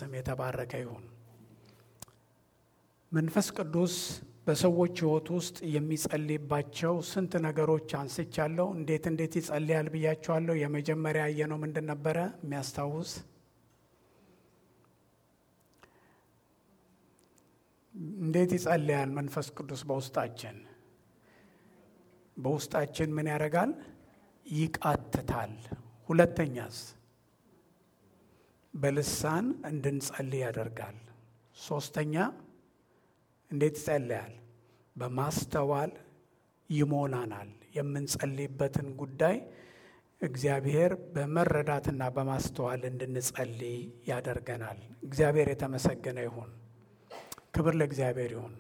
ስም የተባረከ ይሁን። መንፈስ ቅዱስ በሰዎች ሕይወት ውስጥ የሚጸልይባቸው ስንት ነገሮች አንስቻለሁ። እንዴት እንዴት ይጸልያል ብያቸዋለሁ። የመጀመሪያ ያየነው ምንድን ነበረ? የሚያስታውስ እንዴት ይጸልያል መንፈስ ቅዱስ በውስጣችን በውስጣችን ምን ያደርጋል? ይቃትታል። ሁለተኛስ በልሳን እንድንጸልይ ያደርጋል። ሶስተኛ እንዴት ይጸልያል? በማስተዋል ይሞላናል። የምንጸልይበትን ጉዳይ እግዚአብሔር በመረዳትና በማስተዋል እንድንጸልይ ያደርገናል። እግዚአብሔር የተመሰገነ ይሁን። ክብር ለእግዚአብሔር ይሁን።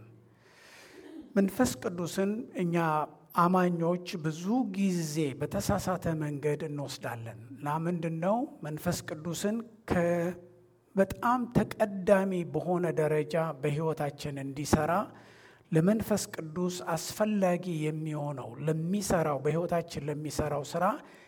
መንፈስ ቅዱስን እኛ አማኞች ብዙ ጊዜ በተሳሳተ መንገድ እንወስዳለን እና ምንድን ነው መንፈስ ቅዱስን በጣም ተቀዳሚ በሆነ ደረጃ በሕይወታችን እንዲሰራ ለመንፈስ ቅዱስ አስፈላጊ የሚሆነው ለሚሰራው በሕይወታችን ለሚሰራው ስራ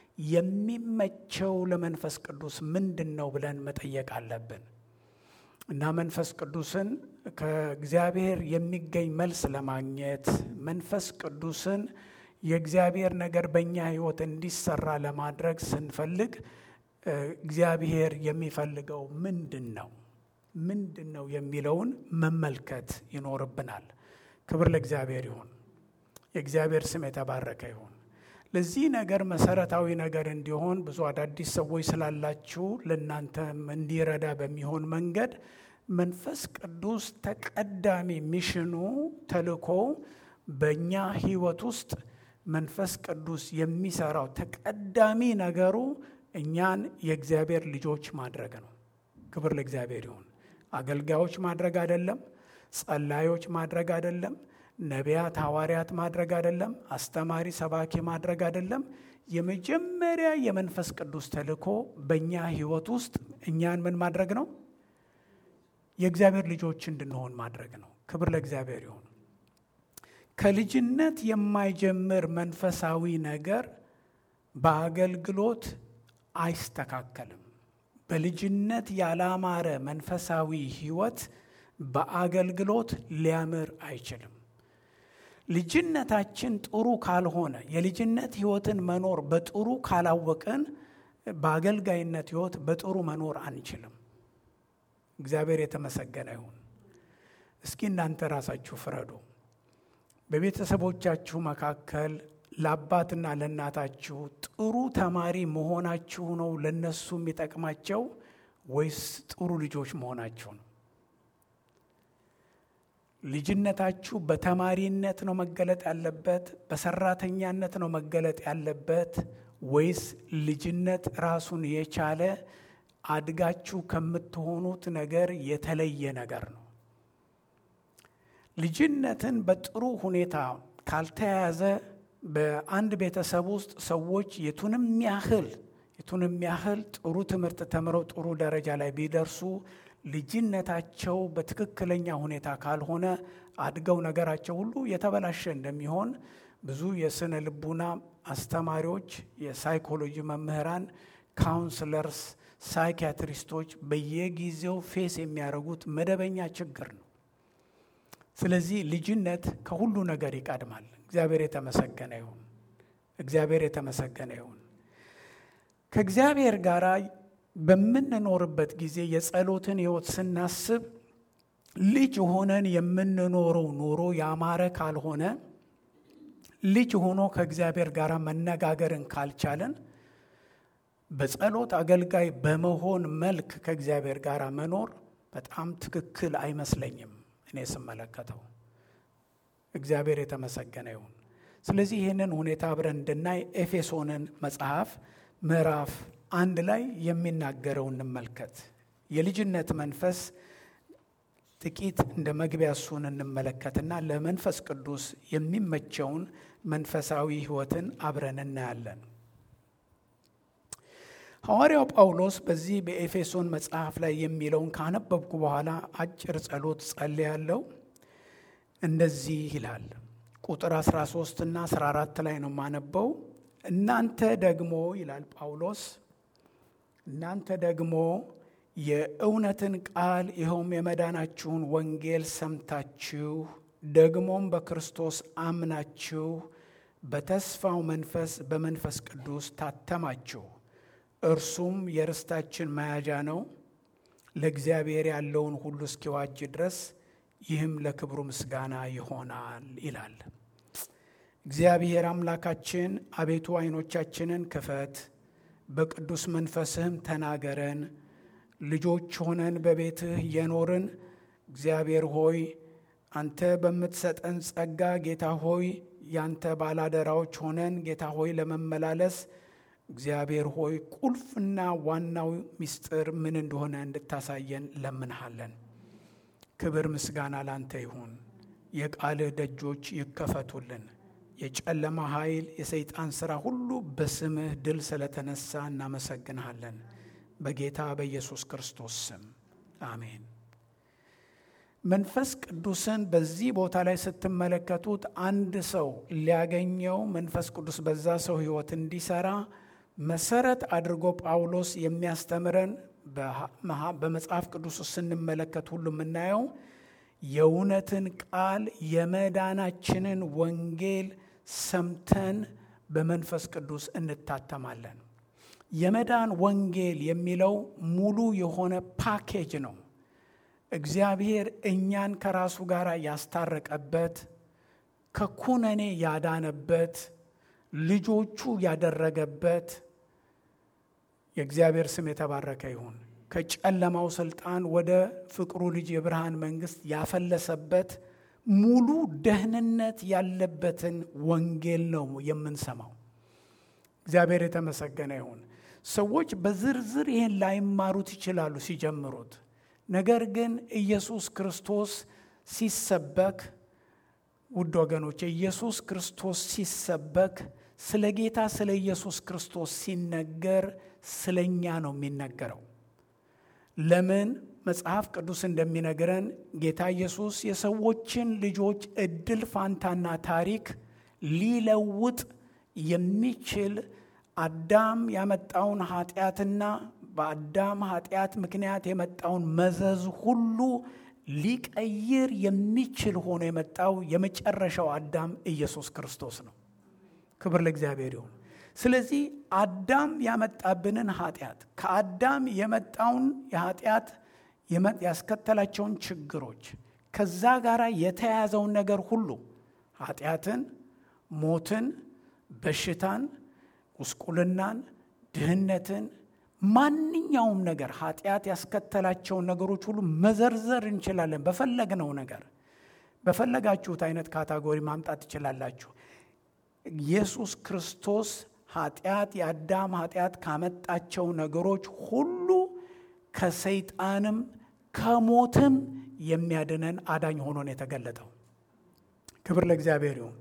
የሚመቸው ለመንፈስ ቅዱስ ምንድን ነው ብለን መጠየቅ አለብን እና መንፈስ ቅዱስን ከእግዚአብሔር የሚገኝ መልስ ለማግኘት መንፈስ ቅዱስን የእግዚአብሔር ነገር በእኛ ሕይወት እንዲሰራ ለማድረግ ስንፈልግ እግዚአብሔር የሚፈልገው ምንድን ነው ምንድን ነው የሚለውን መመልከት ይኖርብናል። ክብር ለእግዚአብሔር ይሁን። የእግዚአብሔር ስም የተባረከ ይሁን። ለዚህ ነገር መሰረታዊ ነገር እንዲሆን ብዙ አዳዲስ ሰዎች ስላላችሁ ለእናንተም እንዲረዳ በሚሆን መንገድ መንፈስ ቅዱስ ተቀዳሚ ሚሽኑ ተልእኮ በእኛ ሕይወት ውስጥ መንፈስ ቅዱስ የሚሰራው ተቀዳሚ ነገሩ እኛን የእግዚአብሔር ልጆች ማድረግ ነው። ክብር ለእግዚአብሔር ይሁን። አገልጋዮች ማድረግ አይደለም። ጸላዮች ማድረግ አይደለም። ነቢያት፣ ሐዋርያት ማድረግ አይደለም። አስተማሪ፣ ሰባኪ ማድረግ አይደለም። የመጀመሪያ የመንፈስ ቅዱስ ተልእኮ በእኛ ሕይወት ውስጥ እኛን ምን ማድረግ ነው? የእግዚአብሔር ልጆች እንድንሆን ማድረግ ነው። ክብር ለእግዚአብሔር ይሁን። ከልጅነት የማይጀምር መንፈሳዊ ነገር በአገልግሎት አይስተካከልም። በልጅነት ያላማረ መንፈሳዊ ሕይወት በአገልግሎት ሊያምር አይችልም። ልጅነታችን ጥሩ ካልሆነ የልጅነት ሕይወትን መኖር በጥሩ ካላወቅን በአገልጋይነት ሕይወት በጥሩ መኖር አንችልም። እግዚአብሔር የተመሰገነ ይሁን። እስኪ እናንተ ራሳችሁ ፍረዱ። በቤተሰቦቻችሁ መካከል ለአባትና ለእናታችሁ ጥሩ ተማሪ መሆናችሁ ነው ለነሱ የሚጠቅማቸው ወይስ ጥሩ ልጆች መሆናችሁ ነው? ልጅነታችሁ በተማሪነት ነው መገለጥ ያለበት? በሰራተኛነት ነው መገለጥ ያለበት? ወይስ ልጅነት ራሱን የቻለ አድጋችሁ ከምትሆኑት ነገር የተለየ ነገር ነው? ልጅነትን በጥሩ ሁኔታ ካልተያያዘ በአንድ ቤተሰብ ውስጥ ሰዎች የቱንም ያህል የቱንም ያህል ጥሩ ትምህርት ተምረው ጥሩ ደረጃ ላይ ቢደርሱ ልጅነታቸው በትክክለኛ ሁኔታ ካልሆነ አድገው ነገራቸው ሁሉ የተበላሸ እንደሚሆን ብዙ የስነ ልቡና አስተማሪዎች፣ የሳይኮሎጂ መምህራን፣ ካውንስለርስ፣ ሳይኪያትሪስቶች በየጊዜው ፌስ የሚያደርጉት መደበኛ ችግር ነው። ስለዚህ ልጅነት ከሁሉ ነገር ይቀድማል። እግዚአብሔር የተመሰገነ ይሁን። እግዚአብሔር የተመሰገነ ይሁን። ከእግዚአብሔር ጋር በምንኖርበት ጊዜ የጸሎትን ሕይወት ስናስብ ልጅ ሆነን የምንኖረው ኑሮ ያማረ ካልሆነ ልጅ ሆኖ ከእግዚአብሔር ጋር መነጋገርን ካልቻለን በጸሎት አገልጋይ በመሆን መልክ ከእግዚአብሔር ጋር መኖር በጣም ትክክል አይመስለኝም እኔ ስመለከተው። እግዚአብሔር የተመሰገነ ይሁን። ስለዚህ ይህንን ሁኔታ አብረን እንድናይ ኤፌሶንን መጽሐፍ ምዕራፍ አንድ ላይ የሚናገረው እንመልከት። የልጅነት መንፈስ ጥቂት እንደ መግቢያ እሱን እንመለከትና ለመንፈስ ቅዱስ የሚመቸውን መንፈሳዊ ሕይወትን አብረን እናያለን። ሐዋርያው ጳውሎስ በዚህ በኤፌሶን መጽሐፍ ላይ የሚለውን ካነበብኩ በኋላ አጭር ጸሎት ጸልያለሁ። እንደዚህ ይላል። ቁጥር 13 እና 14 ላይ ነው የማነበው። እናንተ ደግሞ ይላል ጳውሎስ፣ እናንተ ደግሞ የእውነትን ቃል ይኸውም የመዳናችሁን ወንጌል ሰምታችሁ ደግሞም በክርስቶስ አምናችሁ በተስፋው መንፈስ በመንፈስ ቅዱስ ታተማችሁ። እርሱም የርስታችን መያዣ ነው፣ ለእግዚአብሔር ያለውን ሁሉ እስኪዋጅ ድረስ ይህም ለክብሩ ምስጋና ይሆናል ይላል። እግዚአብሔር አምላካችን አቤቱ ዓይኖቻችንን ክፈት፣ በቅዱስ መንፈስህም ተናገረን። ልጆች ሆነን በቤትህ እየኖርን እግዚአብሔር ሆይ አንተ በምትሰጠን ጸጋ ጌታ ሆይ ያንተ ባላደራዎች ሆነን ጌታ ሆይ ለመመላለስ እግዚአብሔር ሆይ ቁልፍና ዋናው ምስጢር ምን እንደሆነ እንድታሳየን ለምንሃለን። ክብር ምስጋና ላንተ ይሁን። የቃልህ ደጆች ይከፈቱልን። የጨለማ ኃይል፣ የሰይጣን ሥራ ሁሉ በስምህ ድል ስለተነሳ እናመሰግንሃለን። በጌታ በኢየሱስ ክርስቶስ ስም አሜን። መንፈስ ቅዱስን በዚህ ቦታ ላይ ስትመለከቱት አንድ ሰው ሊያገኘው መንፈስ ቅዱስ በዛ ሰው ሕይወት እንዲሰራ መሰረት አድርጎ ጳውሎስ የሚያስተምረን በመጽሐፍ ቅዱስ ውስጥ ስንመለከት ሁሉ የምናየው የእውነትን ቃል የመዳናችንን ወንጌል ሰምተን በመንፈስ ቅዱስ እንታተማለን። የመዳን ወንጌል የሚለው ሙሉ የሆነ ፓኬጅ ነው። እግዚአብሔር እኛን ከራሱ ጋር ያስታረቀበት፣ ከኩነኔ ያዳነበት፣ ልጆቹ ያደረገበት የእግዚአብሔር ስም የተባረከ ይሁን። ከጨለማው ስልጣን ወደ ፍቅሩ ልጅ የብርሃን መንግስት ያፈለሰበት ሙሉ ደህንነት ያለበትን ወንጌል ነው የምንሰማው። እግዚአብሔር የተመሰገነ ይሁን። ሰዎች በዝርዝር ይህን ላይማሩት ይችላሉ ሲጀምሩት። ነገር ግን ኢየሱስ ክርስቶስ ሲሰበክ ውድ ወገኖች፣ ኢየሱስ ክርስቶስ ሲሰበክ ስለ ጌታ ስለ ኢየሱስ ክርስቶስ ሲነገር ስለ እኛ ነው የሚነገረው። ለምን? መጽሐፍ ቅዱስ እንደሚነግረን ጌታ ኢየሱስ የሰዎችን ልጆች እድል ፋንታና ታሪክ ሊለውጥ የሚችል አዳም ያመጣውን ኃጢአትና በአዳም ኃጢአት ምክንያት የመጣውን መዘዝ ሁሉ ሊቀይር የሚችል ሆኖ የመጣው የመጨረሻው አዳም ኢየሱስ ክርስቶስ ነው። ክብር ለእግዚአብሔር ይሁን። ስለዚህ አዳም ያመጣብንን ኃጢአት ከአዳም የመጣውን የኃጢአት ያስከተላቸውን ችግሮች ከዛ ጋር የተያያዘውን ነገር ሁሉ ኃጢአትን፣ ሞትን፣ በሽታን፣ ጉስቁልናን፣ ድህነትን ማንኛውም ነገር ኃጢአት ያስከተላቸውን ነገሮች ሁሉ መዘርዘር እንችላለን። በፈለግነው ነገር በፈለጋችሁት አይነት ካታጎሪ ማምጣት ትችላላችሁ። ኢየሱስ ክርስቶስ ኃጢአት የአዳም ኃጢአት ካመጣቸው ነገሮች ሁሉ ከሰይጣንም ከሞትም የሚያድነን አዳኝ ሆኖ ነው የተገለጠው። ክብር ለእግዚአብሔር ይሁን።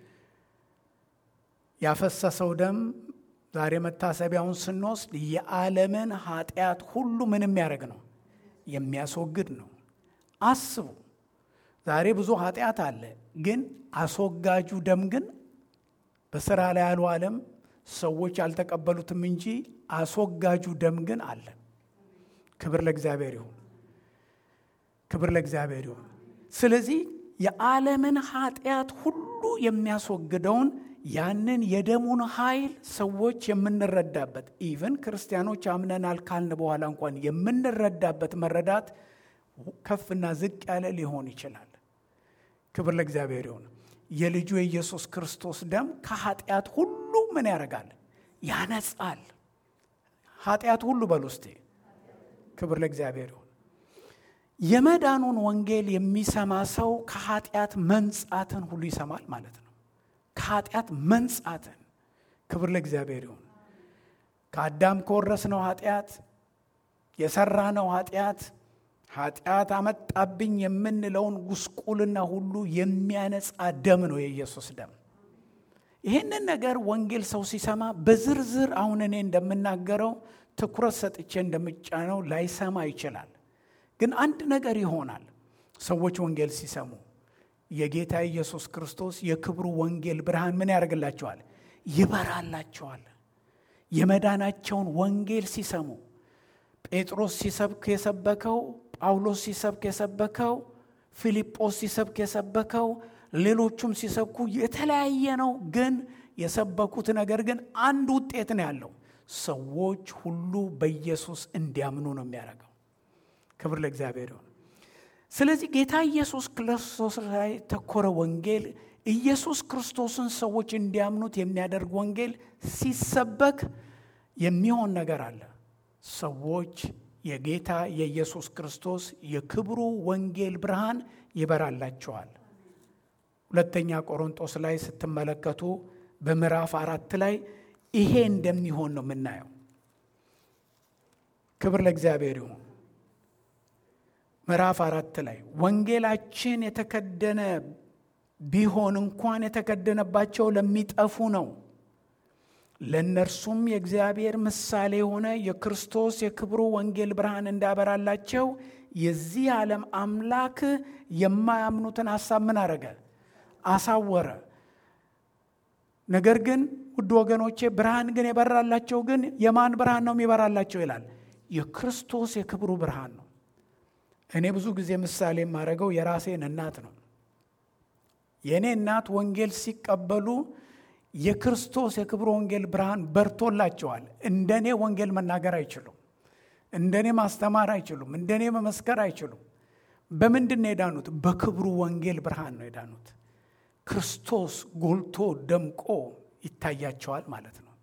ያፈሰሰው ደም ዛሬ መታሰቢያውን ስንወስድ የዓለምን ኃጢአት ሁሉ ምን የሚያደርግ ነው? የሚያስወግድ ነው። አስቡ። ዛሬ ብዙ ኃጢአት አለ፣ ግን አስወጋጁ ደም ግን በስራ ላይ አልዋለም። ሰዎች አልተቀበሉትም እንጂ አስወጋጁ ደም ግን አለ። ክብር ለእግዚአብሔር ይሁን። ክብር ለእግዚአብሔር ይሁን። ስለዚህ የዓለምን ኃጢአት ሁሉ የሚያስወግደውን ያንን የደሙን ኃይል ሰዎች የምንረዳበት ኢቨን ክርስቲያኖች አምነናል ካልን በኋላ እንኳን የምንረዳበት መረዳት ከፍና ዝቅ ያለ ሊሆን ይችላል። ክብር ለእግዚአብሔር ይሁን። የልጁ የኢየሱስ ክርስቶስ ደም ከኃጢአት ሁሉ ምን ያደርጋል? ያነጻል። ኃጢአት ሁሉ በል ውስጤ። ክብር ለእግዚአብሔር ይሁን። የመዳኑን ወንጌል የሚሰማ ሰው ከኃጢአት መንጻትን ሁሉ ይሰማል ማለት ነው። ከኃጢአት መንጻትን። ክብር ለእግዚአብሔር ይሁን። ከአዳም ከወረስነው ኃጢአት የሰራነው ኃጢአት ኃጢአት አመጣብኝ የምንለውን ጉስቁልና ሁሉ የሚያነጻ ደም ነው የኢየሱስ ደም። ይህንን ነገር ወንጌል ሰው ሲሰማ በዝርዝር አሁን እኔ እንደምናገረው ትኩረት ሰጥቼ እንደምጫነው ላይሰማ ይችላል። ግን አንድ ነገር ይሆናል። ሰዎች ወንጌል ሲሰሙ የጌታ ኢየሱስ ክርስቶስ የክብሩ ወንጌል ብርሃን ምን ያደርግላቸዋል? ይበራላቸዋል። የመዳናቸውን ወንጌል ሲሰሙ ጴጥሮስ ሲሰብክ የሰበከው፣ ጳውሎስ ሲሰብክ የሰበከው፣ ፊልጶስ ሲሰብክ የሰበከው፣ ሌሎቹም ሲሰብኩ የተለያየ ነው። ግን የሰበኩት ነገር ግን አንድ ውጤት ነው ያለው። ሰዎች ሁሉ በኢየሱስ እንዲያምኑ ነው የሚያደርገው። ክብር ለእግዚአብሔር ይሁን። ስለዚህ ጌታ ኢየሱስ ክርስቶስ ላይ ተኮረ ወንጌል ኢየሱስ ክርስቶስን ሰዎች እንዲያምኑት የሚያደርግ ወንጌል ሲሰበክ የሚሆን ነገር አለ። ሰዎች የጌታ የኢየሱስ ክርስቶስ የክብሩ ወንጌል ብርሃን ይበራላቸዋል። ሁለተኛ ቆሮንጦስ ላይ ስትመለከቱ በምዕራፍ አራት ላይ ይሄ እንደሚሆን ነው የምናየው። ክብር ለእግዚአብሔር ይሁን። ምዕራፍ አራት ላይ ወንጌላችን የተከደነ ቢሆን እንኳን የተከደነባቸው ለሚጠፉ ነው፣ ለእነርሱም የእግዚአብሔር ምሳሌ የሆነ የክርስቶስ የክብሩ ወንጌል ብርሃን እንዳበራላቸው የዚህ ዓለም አምላክ የማያምኑትን ሐሳብ ምን አረገ? አሳወረ። ነገር ግን ውድ ወገኖቼ ብርሃን ግን የበራላቸው ግን የማን ብርሃን ነው የሚበራላቸው ይላል? የክርስቶስ የክብሩ ብርሃን ነው። እኔ ብዙ ጊዜ ምሳሌ የማደርገው የራሴን እናት ነው። የእኔ እናት ወንጌል ሲቀበሉ የክርስቶስ የክብሩ ወንጌል ብርሃን በርቶላቸዋል። እንደኔ ወንጌል መናገር አይችሉም። እንደኔ ማስተማር አይችሉም። እንደኔ መመስከር አይችሉም። በምንድን ነው የዳኑት? በክብሩ ወንጌል ብርሃን ነው የዳኑት። ክርስቶስ ጎልቶ ደምቆ ይታያቸዋል ማለት ነው።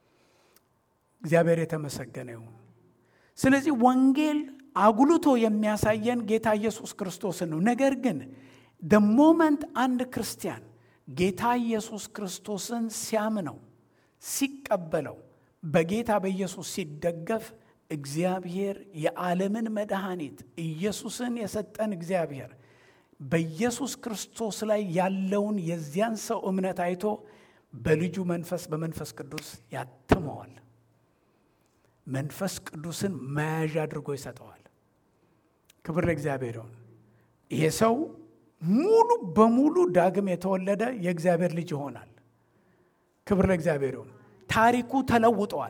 እግዚአብሔር የተመሰገነ ይሁን። ስለዚህ ወንጌል አጉልቶ የሚያሳየን ጌታ ኢየሱስ ክርስቶስን ነው። ነገር ግን ደ ሞመንት አንድ ክርስቲያን ጌታ ኢየሱስ ክርስቶስን ሲያምነው ሲቀበለው በጌታ በኢየሱስ ሲደገፍ እግዚአብሔር የዓለምን መድኃኒት ኢየሱስን የሰጠን እግዚአብሔር በኢየሱስ ክርስቶስ ላይ ያለውን የዚያን ሰው እምነት አይቶ በልጁ መንፈስ በመንፈስ ቅዱስ ያትመዋል። መንፈስ ቅዱስን መያዣ አድርጎ ይሰጠዋል። ክብር ለእግዚአብሔር ይሁን። ይሄ ሰው ሙሉ በሙሉ ዳግም የተወለደ የእግዚአብሔር ልጅ ይሆናል። ክብር ለእግዚአብሔር ይሁን። ታሪኩ ተለውጠዋል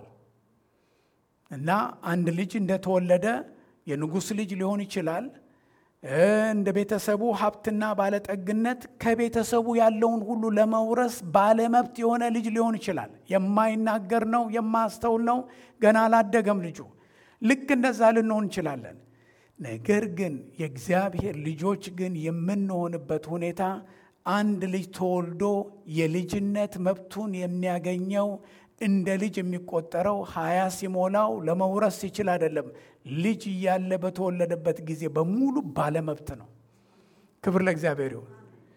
እና አንድ ልጅ እንደተወለደ የንጉሥ ልጅ ሊሆን ይችላል። እንደ ቤተሰቡ ሀብትና ባለጠግነት ከቤተሰቡ ያለውን ሁሉ ለመውረስ ባለመብት የሆነ ልጅ ሊሆን ይችላል። የማይናገር ነው፣ የማያስተውል ነው፣ ገና አላደገም ልጁ። ልክ እንደዛ ልንሆን እንችላለን። ነገር ግን የእግዚአብሔር ልጆች ግን የምንሆንበት ሁኔታ አንድ ልጅ ተወልዶ የልጅነት መብቱን የሚያገኘው እንደ ልጅ የሚቆጠረው ሀያ ሲሞላው ለመውረስ ሲችል አይደለም። ልጅ እያለ በተወለደበት ጊዜ በሙሉ ባለመብት ነው። ክብር ለእግዚአብሔር ይሁን።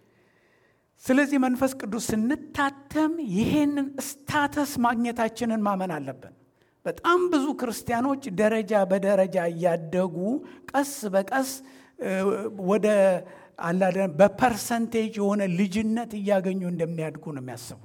ስለዚህ መንፈስ ቅዱስ ስንታተም ይሄንን ስታተስ ማግኘታችንን ማመን አለብን። በጣም ብዙ ክርስቲያኖች ደረጃ በደረጃ እያደጉ ቀስ በቀስ ወደ አላደ በፐርሰንቴጅ የሆነ ልጅነት እያገኙ እንደሚያድጉ ነው የሚያስቡት።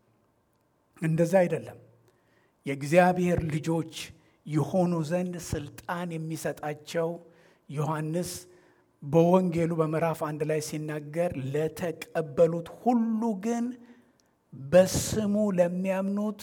እንደዛ አይደለም። የእግዚአብሔር ልጆች የሆኑ ዘንድ ስልጣን የሚሰጣቸው ዮሐንስ በወንጌሉ በምዕራፍ አንድ ላይ ሲናገር ለተቀበሉት ሁሉ ግን በስሙ ለሚያምኑት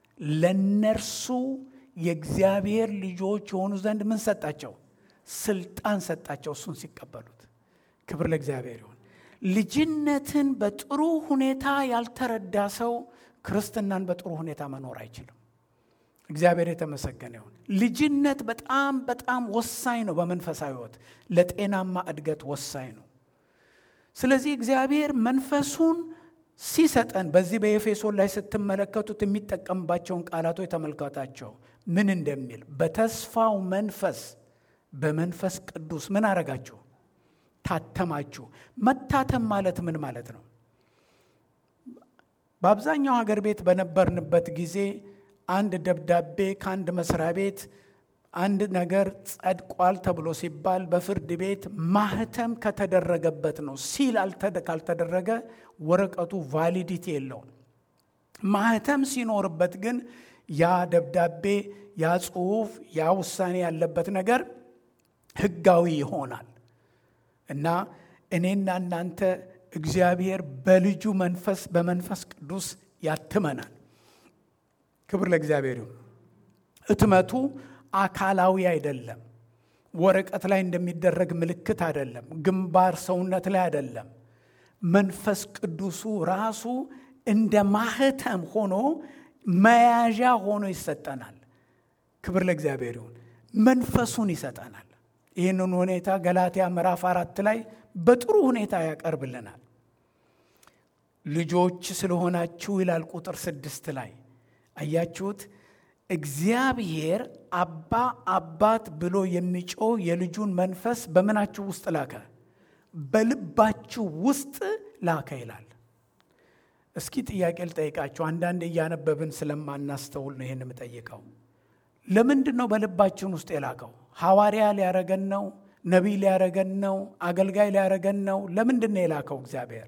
ለነርሱ የእግዚአብሔር ልጆች የሆኑ ዘንድ ምን ሰጣቸው? ስልጣን ሰጣቸው። እሱን ሲቀበሉት ክብር ለእግዚአብሔር ይሁን። ልጅነትን በጥሩ ሁኔታ ያልተረዳ ሰው ክርስትናን በጥሩ ሁኔታ መኖር አይችልም። እግዚአብሔር የተመሰገነ ይሁን። ልጅነት በጣም በጣም ወሳኝ ነው። በመንፈሳዊ ሕይወት ለጤናማ እድገት ወሳኝ ነው። ስለዚህ እግዚአብሔር መንፈሱን ሲሰጠን በዚህ በኤፌሶን ላይ ስትመለከቱት የሚጠቀምባቸውን ቃላቶች ተመልከታቸው። ምን እንደሚል በተስፋው መንፈስ በመንፈስ ቅዱስ ምን አረጋችሁ? ታተማችሁ። መታተም ማለት ምን ማለት ነው? በአብዛኛው ሀገር ቤት በነበርንበት ጊዜ አንድ ደብዳቤ ከአንድ መስሪያ ቤት አንድ ነገር ጸድቋል ተብሎ ሲባል በፍርድ ቤት ማህተም ከተደረገበት ነው። ሲል ካልተደረገ ወረቀቱ ቫሊዲቲ የለውም። ማህተም ሲኖርበት ግን ያ ደብዳቤ፣ ያ ጽሁፍ፣ ያ ውሳኔ ያለበት ነገር ህጋዊ ይሆናል እና እኔና እናንተ እግዚአብሔር በልጁ መንፈስ በመንፈስ ቅዱስ ያትመናል። ክብር ለእግዚአብሔር ይሁን። እትመቱ አካላዊ አይደለም። ወረቀት ላይ እንደሚደረግ ምልክት አይደለም። ግንባር ሰውነት ላይ አይደለም። መንፈስ ቅዱሱ ራሱ እንደ ማህተም ሆኖ መያዣ ሆኖ ይሰጠናል። ክብር ለእግዚአብሔር ይሁን። መንፈሱን ይሰጠናል። ይህንን ሁኔታ ገላትያ ምዕራፍ አራት ላይ በጥሩ ሁኔታ ያቀርብልናል። ልጆች ስለሆናችሁ ይላል ቁጥር ስድስት ላይ አያችሁት። እግዚአብሔር አባ አባት ብሎ የሚጮህ የልጁን መንፈስ በምናችሁ ውስጥ ላከ፣ በልባችሁ ውስጥ ላከ ይላል። እስኪ ጥያቄ ልጠይቃችሁ። አንዳንድ እያነበብን ስለማናስተውል ነው ይህን የምጠይቀው። ለምንድን ነው በልባችን ውስጥ የላከው? ሐዋርያ ሊያረገን ነው? ነቢይ ሊያረገን ነው? አገልጋይ ሊያረገን ነው? ለምንድን ነው የላከው እግዚአብሔር?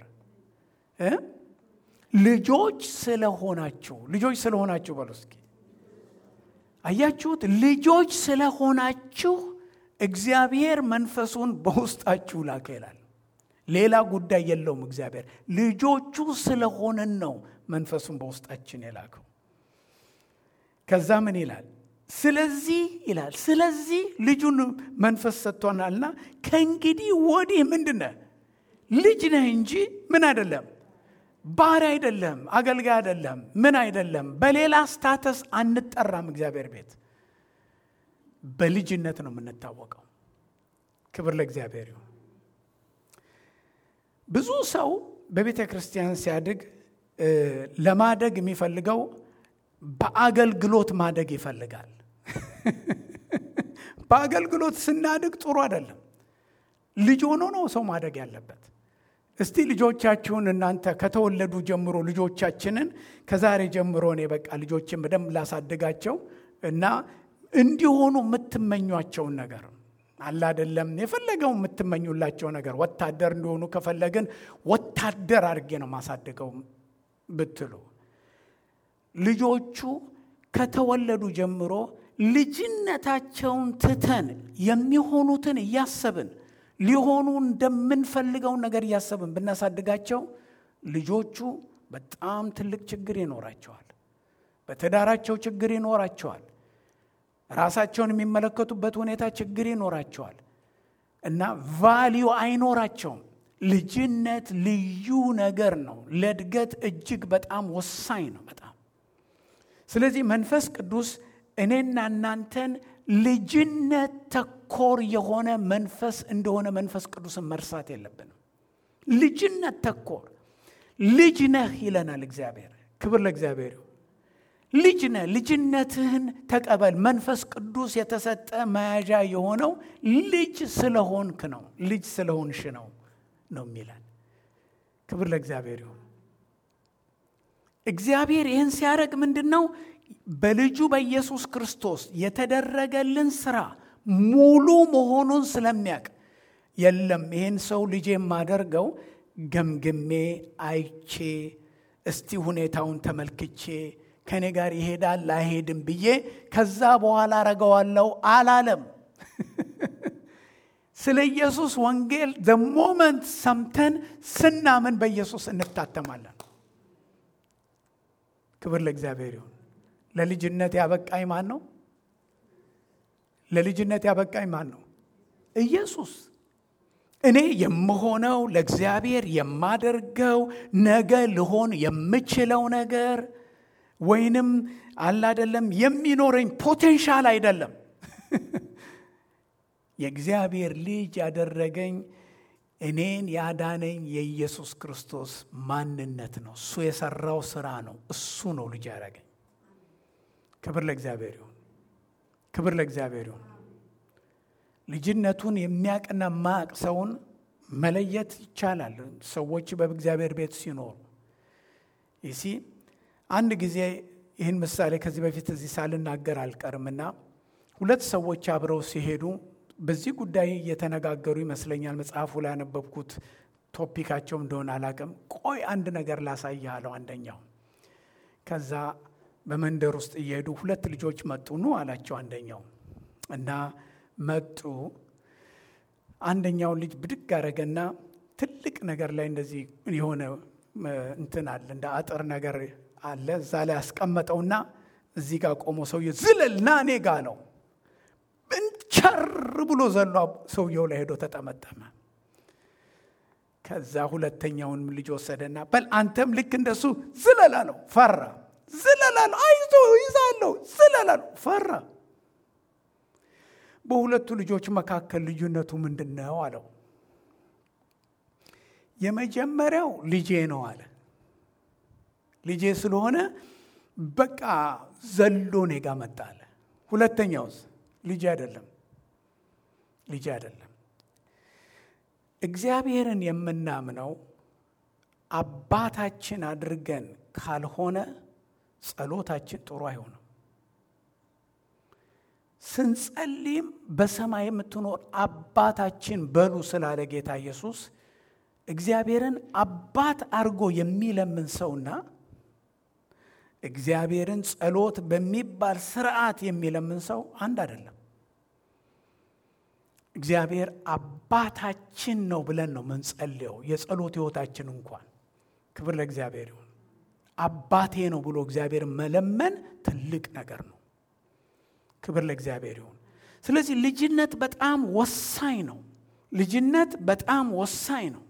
ልጆች ስለሆናችሁ ልጆች ስለሆናችሁ በሉ እስኪ አያችሁት? ልጆች ስለሆናችሁ እግዚአብሔር መንፈሱን በውስጣችሁ ላከ ይላል። ሌላ ጉዳይ የለውም። እግዚአብሔር ልጆቹ ስለሆንን ነው መንፈሱን በውስጣችን የላከው። ከዛ ምን ይላል? ስለዚህ ይላል ስለዚህ ልጁን መንፈስ ሰጥቶናልና ከእንግዲህ ወዲህ ምንድን ነህ? ልጅ ነህ እንጂ ምን አይደለም ባሪያ አይደለም፣ አገልጋይ አይደለም፣ ምን አይደለም። በሌላ ስታተስ አንጠራም። እግዚአብሔር ቤት በልጅነት ነው የምንታወቀው። ክብር ለእግዚአብሔር ይሁን። ብዙ ሰው በቤተ ክርስቲያን ሲያድግ ለማደግ የሚፈልገው በአገልግሎት ማደግ ይፈልጋል። በአገልግሎት ስናድግ ጥሩ አይደለም። ልጅ ሆኖ ነው ሰው ማደግ ያለበት። እስቲ ልጆቻችሁን እናንተ ከተወለዱ ጀምሮ ልጆቻችንን ከዛሬ ጀምሮ እኔ በቃ ልጆችን በደንብ ላሳድጋቸው እና እንዲሆኑ የምትመኟቸውን ነገር አለ አይደለም፣ የፈለገው የምትመኙላቸው ነገር ወታደር እንዲሆኑ ከፈለግን ወታደር አድርጌ ነው ማሳድገው ብትሉ ልጆቹ ከተወለዱ ጀምሮ ልጅነታቸውን ትተን የሚሆኑትን እያሰብን ሊሆኑ እንደምንፈልገው ነገር እያሰብን ብናሳድጋቸው ልጆቹ በጣም ትልቅ ችግር ይኖራቸዋል። በትዳራቸው ችግር ይኖራቸዋል። ራሳቸውን የሚመለከቱበት ሁኔታ ችግር ይኖራቸዋል እና ቫሊዩ አይኖራቸውም። ልጅነት ልዩ ነገር ነው። ለእድገት እጅግ በጣም ወሳኝ ነው። በጣም ስለዚህ መንፈስ ቅዱስ እኔና እናንተን ልጅነት ተኮር የሆነ መንፈስ እንደሆነ መንፈስ ቅዱስን መርሳት የለብንም። ልጅነት ተኮር ልጅ ነህ ይለናል እግዚአብሔር። ክብር ለእግዚአብሔር ይሁን። ልጅ ነህ፣ ልጅነትህን ተቀበል። መንፈስ ቅዱስ የተሰጠ መያዣ የሆነው ልጅ ስለሆንክ ነው፣ ልጅ ስለሆንሽ ነው ነው የሚለን። ክብር ለእግዚአብሔር ይሁን። እግዚአብሔር ይህን ሲያደርግ ምንድን ነው? በልጁ በኢየሱስ ክርስቶስ የተደረገልን ስራ ሙሉ መሆኑን ስለሚያውቅ የለም ይህን ሰው ልጅ የማደርገው ገምግሜ አይቼ እስቲ ሁኔታውን ተመልክቼ ከእኔ ጋር ይሄዳል አይሄድም ብዬ ከዛ በኋላ አረገዋለሁ አላለም። ስለ ኢየሱስ ወንጌል ዘሞመንት ሰምተን ስናምን በኢየሱስ እንታተማለን። ክብር ለእግዚአብሔር ይሁን። ለልጅነት ያበቃኝ ማን ነው? ለልጅነት ያበቃኝ ማን ነው? ኢየሱስ። እኔ የምሆነው ለእግዚአብሔር የማደርገው ነገ ልሆን የምችለው ነገር ወይንም አላደለም የሚኖረኝ ፖቴንሻል አይደለም። የእግዚአብሔር ልጅ ያደረገኝ እኔን ያዳነኝ የኢየሱስ ክርስቶስ ማንነት ነው። እሱ የሰራው ስራ ነው። እሱ ነው ልጅ ያደረገኝ። ክብር ለእግዚአብሔር ይሁን። ክብር ለእግዚአብሔር ይሁን። ልጅነቱን የሚያቅና ማቅ ሰውን መለየት ይቻላል። ሰዎች በእግዚአብሔር ቤት ሲኖሩ ይሲ አንድ ጊዜ ይህን ምሳሌ ከዚህ በፊት እዚህ ሳልናገር አልቀርምና ሁለት ሰዎች አብረው ሲሄዱ በዚህ ጉዳይ እየተነጋገሩ ይመስለኛል። መጽሐፉ ላይ ያነበብኩት ቶፒካቸው እንደሆነ አላቅም። ቆይ አንድ ነገር ላሳይህ አለው አንደኛው። ከዛ በመንደር ውስጥ እየሄዱ ሁለት ልጆች መጡ ኑ አላቸው አንደኛው እና መጡ። አንደኛውን ልጅ ብድግ አረገና ትልቅ ነገር ላይ እንደዚህ የሆነ እንትን አለ እንደ አጥር ነገር አለ እዛ ላይ ያስቀመጠውና እዚህ ጋር ቆሞ ሰውዬ ዝለል ና እኔ ጋ ነው ብሎ ዘሎ ሰውየው ላይ ሄዶ ተጠመጠመ። ከዛ ሁለተኛውንም ልጅ ወሰደና በል አንተም ልክ እንደሱ ዝለላ ነው። ፈራ። ዝለላ ነው። አይዞ ይዛለሁ። ዝለላ ነው። ፈራ። በሁለቱ ልጆች መካከል ልዩነቱ ምንድን ነው አለው። የመጀመሪያው ልጄ ነው አለ። ልጄ ስለሆነ በቃ ዘሎ እኔ ጋ መጣ አለ። ሁለተኛውስ ልጄ አይደለም፣ ልጄ አይደለም። እግዚአብሔርን የምናምነው አባታችን አድርገን ካልሆነ ጸሎታችን ጥሩ አይሆንም። ስንጸልይም በሰማይ የምትኖር አባታችን በሉ ስላለ ጌታ ኢየሱስ እግዚአብሔርን አባት አድርጎ የሚለምን ሰውና እግዚአብሔርን ጸሎት በሚባል ስርዓት የሚለምን ሰው አንድ አይደለም። እግዚአብሔር አባታችን ነው ብለን ነው ምንጸልየው። የጸሎት ሕይወታችን እንኳን ክብር ለእግዚአብሔር ይሁን። አባቴ ነው ብሎ እግዚአብሔር መለመን ትልቅ ነገር ነው። ክብር ለእግዚአብሔር ይሁን። ስለዚህ ልጅነት በጣም ወሳኝ ነው። ልጅነት በጣም ወሳኝ ነው።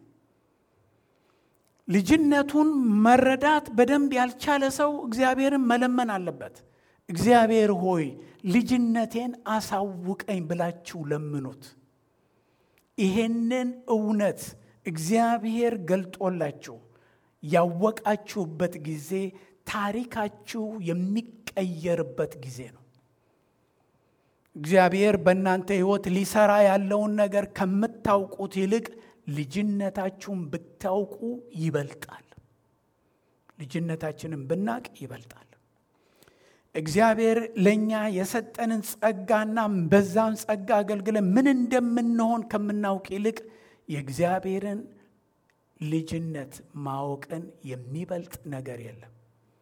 ልጅነቱን መረዳት በደንብ ያልቻለ ሰው እግዚአብሔርን መለመን አለበት። እግዚአብሔር ሆይ ልጅነቴን አሳውቀኝ ብላችሁ ለምኑት። ይሄንን እውነት እግዚአብሔር ገልጦላችሁ ያወቃችሁበት ጊዜ ታሪካችሁ የሚቀየርበት ጊዜ ነው። እግዚአብሔር በእናንተ ሕይወት ሊሰራ ያለውን ነገር ከምታውቁት ይልቅ ልጅነታችሁን ብታውቁ ይበልጣል። ልጅነታችንን ብናቅ ይበልጣል። እግዚአብሔር ለእኛ የሰጠንን ጸጋና በዛን ጸጋ አገልግለን ምን እንደምንሆን ከምናውቅ ይልቅ የእግዚአብሔርን ልጅነት ማወቅን የሚበልጥ ነገር የለም።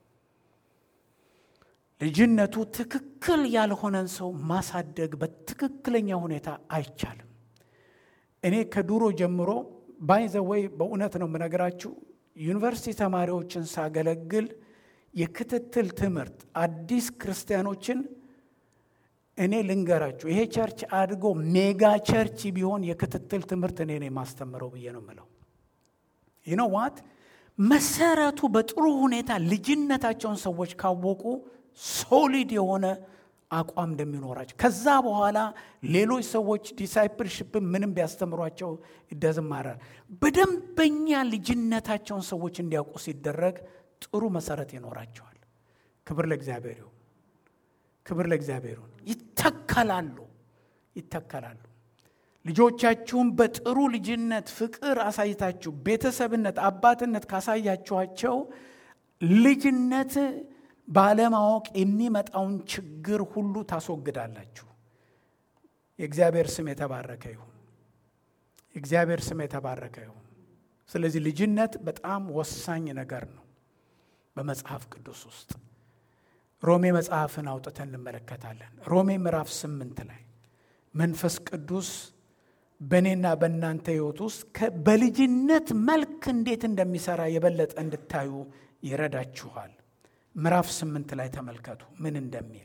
ልጅነቱ ትክክል ያልሆነን ሰው ማሳደግ በትክክለኛ ሁኔታ አይቻልም። እኔ ከዱሮ ጀምሮ ባይዘወይ በእውነት ነው የምነግራችሁ ዩኒቨርሲቲ ተማሪዎችን ሳገለግል የክትትል ትምህርት አዲስ ክርስቲያኖችን እኔ ልንገራችሁ፣ ይሄ ቸርች አድጎ ሜጋ ቸርች ቢሆን የክትትል ትምህርት እኔ ነው የማስተምረው ብዬ ነው የምለው። ይኖ ዋት መሰረቱ በጥሩ ሁኔታ ልጅነታቸውን ሰዎች ካወቁ ሶሊድ የሆነ አቋም እንደሚኖራቸው ከዛ በኋላ ሌሎች ሰዎች ዲሳይፕልሽፕ ምንም ቢያስተምሯቸው ይደዝማራል። በደንበኛ ልጅነታቸውን ሰዎች እንዲያውቁ ሲደረግ ጥሩ መሰረት ይኖራቸዋል። ክብር ለእግዚአብሔር ይሁን። ክብር ለእግዚአብሔር ይሁን። ይተከላሉ ይተከላሉ። ልጆቻችሁን በጥሩ ልጅነት ፍቅር አሳይታችሁ ቤተሰብነት፣ አባትነት ካሳያችኋቸው ልጅነት ባለማወቅ የሚመጣውን ችግር ሁሉ ታስወግዳላችሁ። የእግዚአብሔር ስም የተባረከ ይሁን። የእግዚአብሔር ስም የተባረከ ይሁን። ስለዚህ ልጅነት በጣም ወሳኝ ነገር ነው በመጽሐፍ ቅዱስ ውስጥ። ሮሜ መጽሐፍን አውጥተን እንመለከታለን። ሮሜ ምዕራፍ ስምንት ላይ መንፈስ ቅዱስ በእኔና በእናንተ ሕይወት ውስጥ በልጅነት መልክ እንዴት እንደሚሰራ የበለጠ እንድታዩ ይረዳችኋል። ምዕራፍ ስምንት ላይ ተመልከቱ ምን እንደሚል።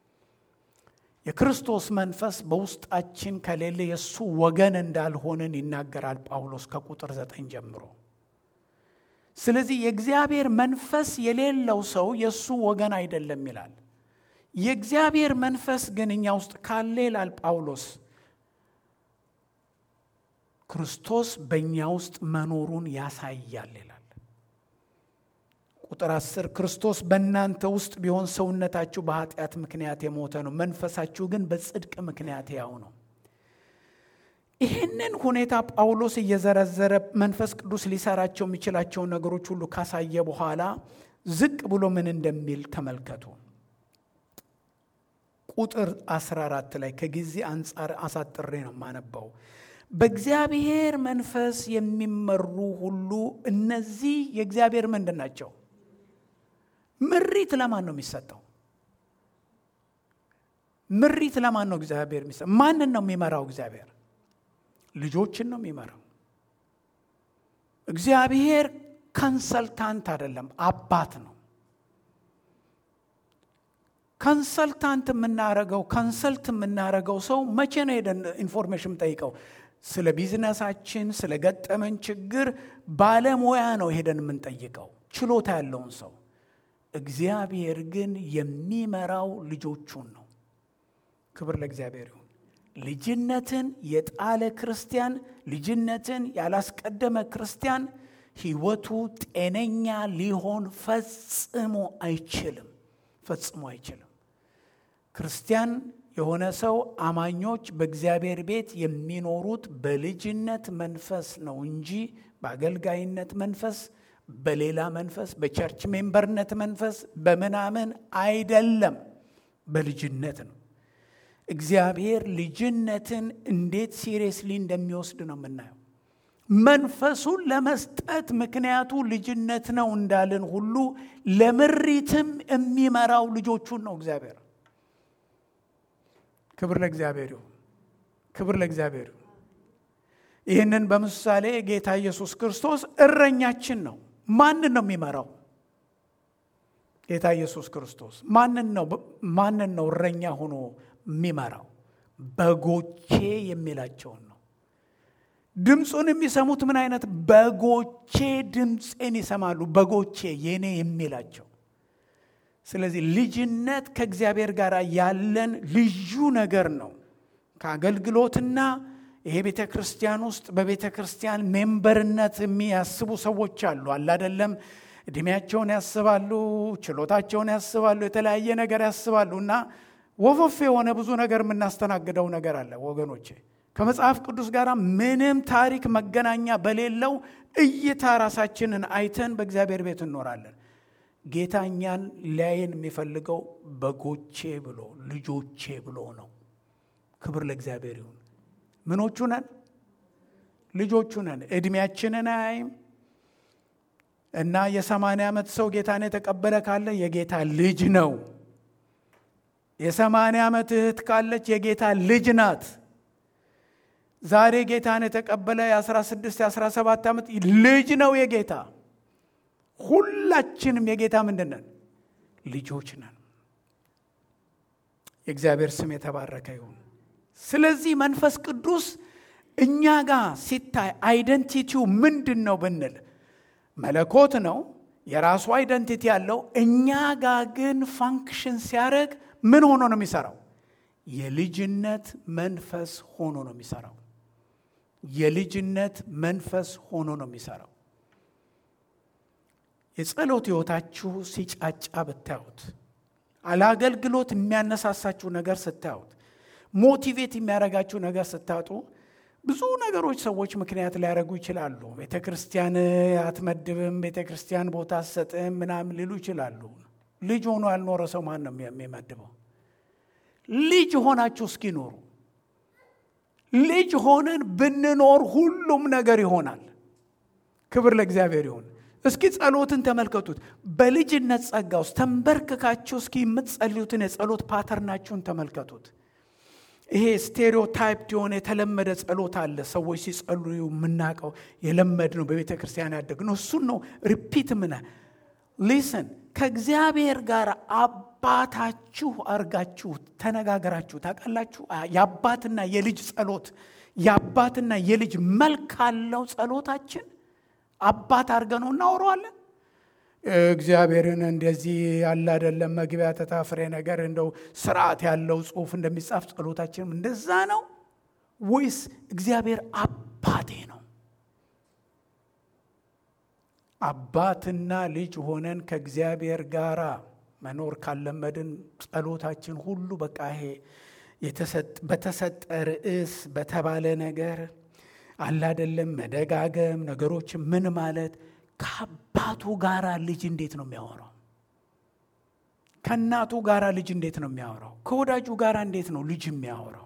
የክርስቶስ መንፈስ በውስጣችን ከሌለ የእሱ ወገን እንዳልሆንን ይናገራል ጳውሎስ ከቁጥር ዘጠኝ ጀምሮ። ስለዚህ የእግዚአብሔር መንፈስ የሌለው ሰው የእሱ ወገን አይደለም ይላል። የእግዚአብሔር መንፈስ ግን እኛ ውስጥ ካለ ይላል ጳውሎስ ክርስቶስ በእኛ ውስጥ መኖሩን ያሳያል ይላል። ቁጥር አስር ክርስቶስ በእናንተ ውስጥ ቢሆን ሰውነታችሁ በኃጢአት ምክንያት የሞተ ነው፣ መንፈሳችሁ ግን በጽድቅ ምክንያት ያው ነው። ይህንን ሁኔታ ጳውሎስ እየዘረዘረ መንፈስ ቅዱስ ሊሰራቸው የሚችላቸውን ነገሮች ሁሉ ካሳየ በኋላ ዝቅ ብሎ ምን እንደሚል ተመልከቱ። ቁጥር 14 ላይ ከጊዜ አንጻር አሳጥሬ ነው የማነባው። በእግዚአብሔር መንፈስ የሚመሩ ሁሉ እነዚህ የእግዚአብሔር ምንድን ናቸው? ምሪት ለማን ነው የሚሰጠው? ምሪት ለማን ነው እግዚአብሔር የሚሰጠው? ማንን ነው የሚመራው? እግዚአብሔር ልጆችን ነው የሚመራው። እግዚአብሔር ኮንሰልታንት አይደለም፣ አባት ነው። ከንሰልታንት የምናረገው ከንሰልት የምናረገው ሰው መቼ ነው ሄደን ኢንፎርሜሽን ጠይቀው? ስለ ቢዝነሳችን ስለ ገጠመን ችግር ባለሙያ ነው ሄደን የምንጠይቀው፣ ችሎታ ያለውን ሰው። እግዚአብሔር ግን የሚመራው ልጆቹን ነው። ክብር ለእግዚአብሔር ይሁን። ልጅነትን የጣለ ክርስቲያን፣ ልጅነትን ያላስቀደመ ክርስቲያን ሕይወቱ ጤነኛ ሊሆን ፈጽሞ አይችልም። ፈጽሞ አይችልም። ክርስቲያን የሆነ ሰው አማኞች በእግዚአብሔር ቤት የሚኖሩት በልጅነት መንፈስ ነው እንጂ በአገልጋይነት መንፈስ፣ በሌላ መንፈስ፣ በቸርች ሜምበርነት መንፈስ፣ በምናምን አይደለም። በልጅነት ነው። እግዚአብሔር ልጅነትን እንዴት ሲሪየስሊ እንደሚወስድ ነው የምናየው። መንፈሱን ለመስጠት ምክንያቱ ልጅነት ነው እንዳልን ሁሉ ለምሪትም የሚመራው ልጆቹን ነው እግዚአብሔር። ክብር ለእግዚአብሔር ይሁን። ክብር ለእግዚአብሔር ይሁን። ይህንን በምሳሌ ጌታ ኢየሱስ ክርስቶስ እረኛችን ነው። ማንን ነው የሚመራው? ጌታ ኢየሱስ ክርስቶስ ማንን ነው ማንን ነው እረኛ ሆኖ የሚመራው? በጎቼ የሚላቸውን ነው። ድምፁን የሚሰሙት ምን አይነት በጎቼ ድምፄን ይሰማሉ፣ በጎቼ የኔ የሚላቸው። ስለዚህ ልጅነት ከእግዚአብሔር ጋር ያለን ልዩ ነገር ነው። ከአገልግሎትና ይሄ ቤተ ክርስቲያን ውስጥ በቤተ ክርስቲያን ሜምበርነት የሚያስቡ ሰዎች አሉ። አላደለም እድሜያቸውን ያስባሉ፣ ችሎታቸውን ያስባሉ፣ የተለያየ ነገር ያስባሉ እና ወፈፍ የሆነ ብዙ ነገር የምናስተናግደው ነገር አለ ወገኖቼ ከመጽሐፍ ቅዱስ ጋር ምንም ታሪክ መገናኛ በሌለው እይታ ራሳችንን አይተን በእግዚአብሔር ቤት እንኖራለን። ጌታ እኛን ሊያየን የሚፈልገው በጎቼ ብሎ ልጆቼ ብሎ ነው። ክብር ለእግዚአብሔር ይሁን። ምኖቹ ነን? ልጆቹ ነን። ዕድሜያችንን አያይም እና የሰማንያ ዓመት ሰው ጌታን የተቀበለ ካለ የጌታ ልጅ ነው። የሰማንያ ዓመት እህት ካለች የጌታ ልጅ ናት። ዛሬ ጌታን የተቀበለ የ16 የ17 ዓመት ልጅ ነው የጌታ። ሁላችንም የጌታ ምንድን ነን? ልጆች ነን። የእግዚአብሔር ስም የተባረከ ይሁን። ስለዚህ መንፈስ ቅዱስ እኛ ጋር ሲታይ አይደንቲቲው ምንድን ነው ብንል መለኮት ነው፣ የራሱ አይደንቲቲ ያለው። እኛ ጋር ግን ፋንክሽን ሲያደርግ ምን ሆኖ ነው የሚሰራው? የልጅነት መንፈስ ሆኖ ነው የሚሰራው። የልጅነት መንፈስ ሆኖ ነው የሚሰራው። የጸሎት ሕይወታችሁ ሲጫጫ ብታዩት፣ አለአገልግሎት የሚያነሳሳችሁ ነገር ስታዩት፣ ሞቲቬት የሚያደርጋችሁ ነገር ስታጡ፣ ብዙ ነገሮች ሰዎች ምክንያት ሊያደርጉ ይችላሉ። ቤተ ክርስቲያን አትመድብም፣ ቤተ ክርስቲያን ቦታ አትሰጥም ምናምን ሊሉ ይችላሉ። ልጅ ሆኖ ያልኖረ ሰው ማን ነው የሚመድበው? ልጅ ሆናችሁ እስኪ ኖሩ። ልጅ ሆነን ብንኖር ሁሉም ነገር ይሆናል። ክብር ለእግዚአብሔር ይሁን። እስኪ ጸሎትን ተመልከቱት። በልጅነት ጸጋ ውስጥ ተንበርክካችሁ እስኪ የምትጸልዩትን የጸሎት ፓተርናችሁን ተመልከቱት። ይሄ ስቴሪዮታይፕ የሆነ የተለመደ ጸሎት አለ። ሰዎች ሲጸልዩ የምናውቀው የለመድ ነው፣ በቤተ ክርስቲያን ያደግ ነው። እሱን ነው ሪፒት ምነ ሊስን ከእግዚአብሔር ጋር አባታችሁ አርጋችሁ ተነጋገራችሁ ታውቃላችሁ። የአባትና የልጅ ጸሎት የአባትና የልጅ መልክ አለው ጸሎታችን። አባት አድርገ ነው እናወረዋለን። እግዚአብሔርን እንደዚህ ያለ አይደለም መግቢያ ተታፍሬ ነገር እንደው ስርዓት ያለው ጽሑፍ እንደሚጻፍ ጸሎታችንም እንደዛ ነው ወይስ እግዚአብሔር አባቴ ነው? አባትና ልጅ ሆነን ከእግዚአብሔር ጋር መኖር ካለመድን ጸሎታችን ሁሉ በቃ ይሄ በተሰጠ ርዕስ በተባለ ነገር አላደለም መደጋገም ነገሮች ምን ማለት ከአባቱ ጋር ልጅ እንዴት ነው የሚያወራው? ከእናቱ ጋር ልጅ እንዴት ነው የሚያወራው? ከወዳጁ ጋር እንዴት ነው ልጅ የሚያወራው?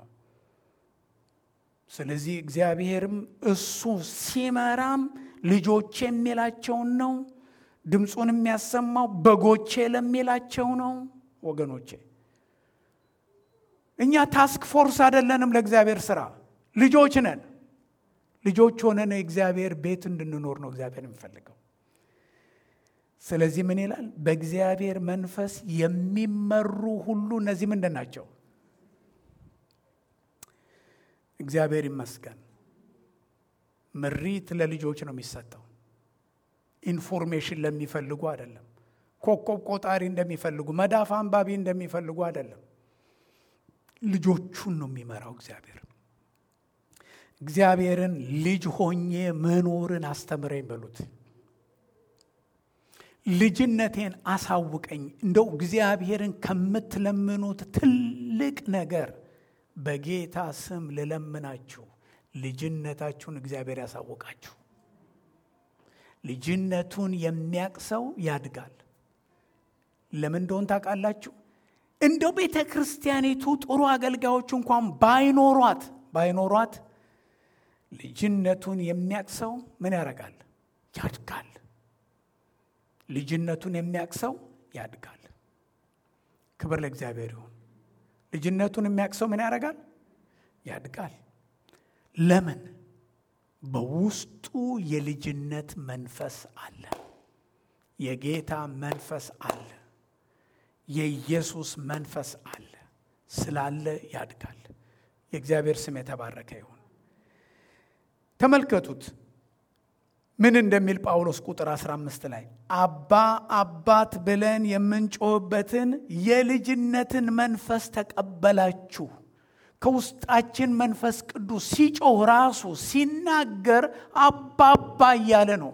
ስለዚህ እግዚአብሔርም እሱ ሲመራም ልጆቼ የሚላቸውን ነው። ድምፁን የሚያሰማው በጎቼ ለሚላቸው ነው። ወገኖቼ እኛ ታስክ ፎርስ አይደለንም ለእግዚአብሔር ስራ፣ ልጆች ነን። ልጆች ሆነን የእግዚአብሔር ቤት እንድንኖር ነው እግዚአብሔር የሚፈልገው። ስለዚህ ምን ይላል? በእግዚአብሔር መንፈስ የሚመሩ ሁሉ እነዚህ ምንድን ናቸው? እግዚአብሔር ይመስገን። ምሪት ለልጆች ነው የሚሰጠው። ኢንፎርሜሽን ለሚፈልጉ አይደለም። ኮከብ ቆጣሪ እንደሚፈልጉ፣ መዳፍ አንባቢ እንደሚፈልጉ አይደለም። ልጆቹን ነው የሚመራው እግዚአብሔር። እግዚአብሔርን ልጅ ሆኜ መኖርን አስተምረኝ በሉት። ልጅነቴን አሳውቀኝ። እንደው እግዚአብሔርን ከምትለምኑት ትልቅ ነገር በጌታ ስም ልለምናችሁ፣ ልጅነታችሁን እግዚአብሔር ያሳውቃችሁ። ልጅነቱን የሚያቅ ሰው ያድጋል። ለምን እንደሆን ታውቃላችሁ? እንደው ቤተ ክርስቲያኒቱ ጥሩ አገልጋዮች እንኳን ባይኖሯት ባይኖሯት ልጅነቱን የሚያቅ ሰው ምን ያደርጋል? ያድጋል። ልጅነቱን የሚያቅ ሰው ያድጋል። ክብር ለእግዚአብሔር ይሁን። ልጅነቱን የሚያቅ ሰው ምን ያደርጋል? ያድጋል። ለምን? በውስጡ የልጅነት መንፈስ አለ። የጌታ መንፈስ አለ። የኢየሱስ መንፈስ አለ። ስላለ ያድጋል። የእግዚአብሔር ስም የተባረከ ይሁን። ተመልከቱት ምን እንደሚል ጳውሎስ ቁጥር 15 ላይ አባ አባት ብለን የምንጮህበትን የልጅነትን መንፈስ ተቀበላችሁ። ከውስጣችን መንፈስ ቅዱስ ሲጮህ ራሱ ሲናገር አባባ እያለ ነው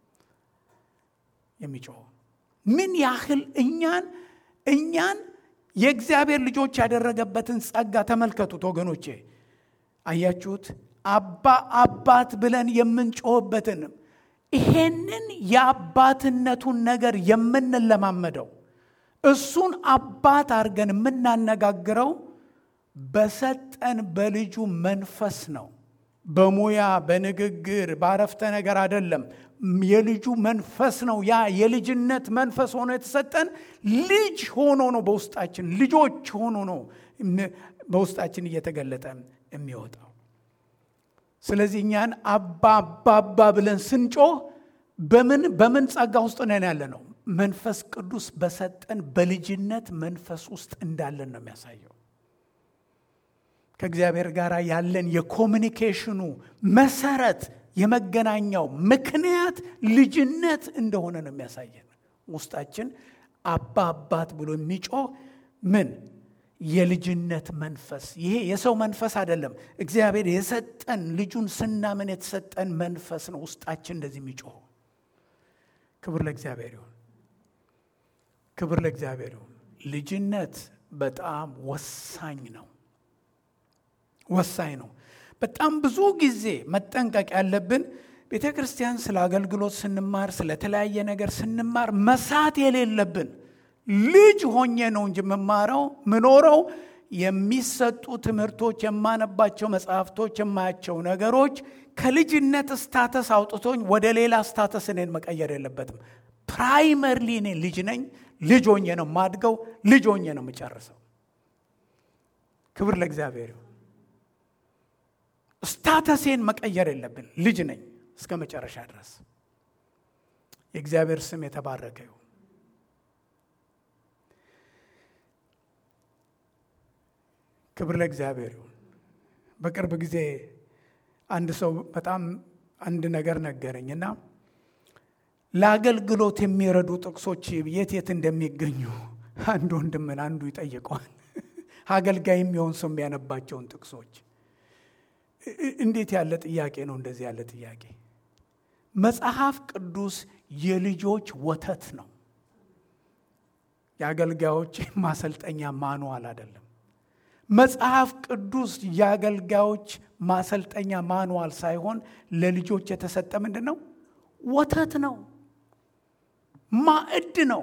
የሚጮህ። ምን ያህል እኛን እኛን የእግዚአብሔር ልጆች ያደረገበትን ጸጋ ተመልከቱት ወገኖቼ። አያችሁት? አባ አባት ብለን የምንጮህበትን ይሄንን የአባትነቱን ነገር የምንለማመደው እሱን አባት አድርገን የምናነጋግረው በሰጠን በልጁ መንፈስ ነው። በሙያ በንግግር ባረፍተ ነገር አይደለም። የልጁ መንፈስ ነው። ያ የልጅነት መንፈስ ሆኖ የተሰጠን ልጅ ሆኖ ነው በውስጣችን ልጆች ሆኖ ነው በውስጣችን እየተገለጠ የሚወጣው። ስለዚህ እኛን አባ አባ አባ ብለን ስንጮህ በምን በምን ጸጋ ውስጥ ነን ያለ ነው? መንፈስ ቅዱስ በሰጠን በልጅነት መንፈስ ውስጥ እንዳለን ነው የሚያሳየው። ከእግዚአብሔር ጋር ያለን የኮሚኒኬሽኑ መሰረት የመገናኛው ምክንያት ልጅነት እንደሆነ ነው የሚያሳየን። ውስጣችን አባ አባት ብሎ የሚጮህ ምን የልጅነት መንፈስ ይሄ የሰው መንፈስ አይደለም። እግዚአብሔር የሰጠን ልጁን ስናምን የተሰጠን መንፈስ ነው ውስጣችን እንደዚህ የሚጮህ። ክብር ለእግዚአብሔር ይሁን። ክብር ለእግዚአብሔር ይሁን። ልጅነት በጣም ወሳኝ ነው፣ ወሳኝ ነው። በጣም ብዙ ጊዜ መጠንቀቅ ያለብን ቤተ ክርስቲያን ስለ አገልግሎት ስንማር፣ ስለተለያየ ነገር ስንማር መሳት የሌለብን ልጅ ሆኜ ነው እንጂ የምማረው ምኖረው የሚሰጡ ትምህርቶች፣ የማነባቸው መጽሐፍቶች፣ የማያቸው ነገሮች ከልጅነት ስታተስ አውጥቶኝ ወደ ሌላ ስታተስ እኔን መቀየር የለበትም። ፕራይመርሊ እኔ ልጅ ነኝ። ልጅ ሆኜ ነው የማድገው። ልጅ ሆኜ ነው የምጨርሰው። ክብር ለእግዚአብሔር ይሁን። ስታተሴን መቀየር የለብን። ልጅ ነኝ እስከ መጨረሻ ድረስ። የእግዚአብሔር ስም የተባረከ ይሁን። ክብር ለእግዚአብሔር ይሁን። በቅርብ ጊዜ አንድ ሰው በጣም አንድ ነገር ነገረኝ እና ለአገልግሎት የሚረዱ ጥቅሶች የት የት እንደሚገኙ አንድ ወንድምን አንዱ ይጠይቀዋል። አገልጋይ የሚሆን ሰው የሚያነባቸውን ጥቅሶች እንዴት ያለ ጥያቄ ነው? እንደዚህ ያለ ጥያቄ መጽሐፍ ቅዱስ የልጆች ወተት ነው። የአገልጋዮች ማሰልጠኛ ማንዋል አይደለም። መጽሐፍ ቅዱስ የአገልጋዮች ማሰልጠኛ ማንዋል ሳይሆን ለልጆች የተሰጠ ምንድን ነው? ወተት ነው፣ ማዕድ ነው።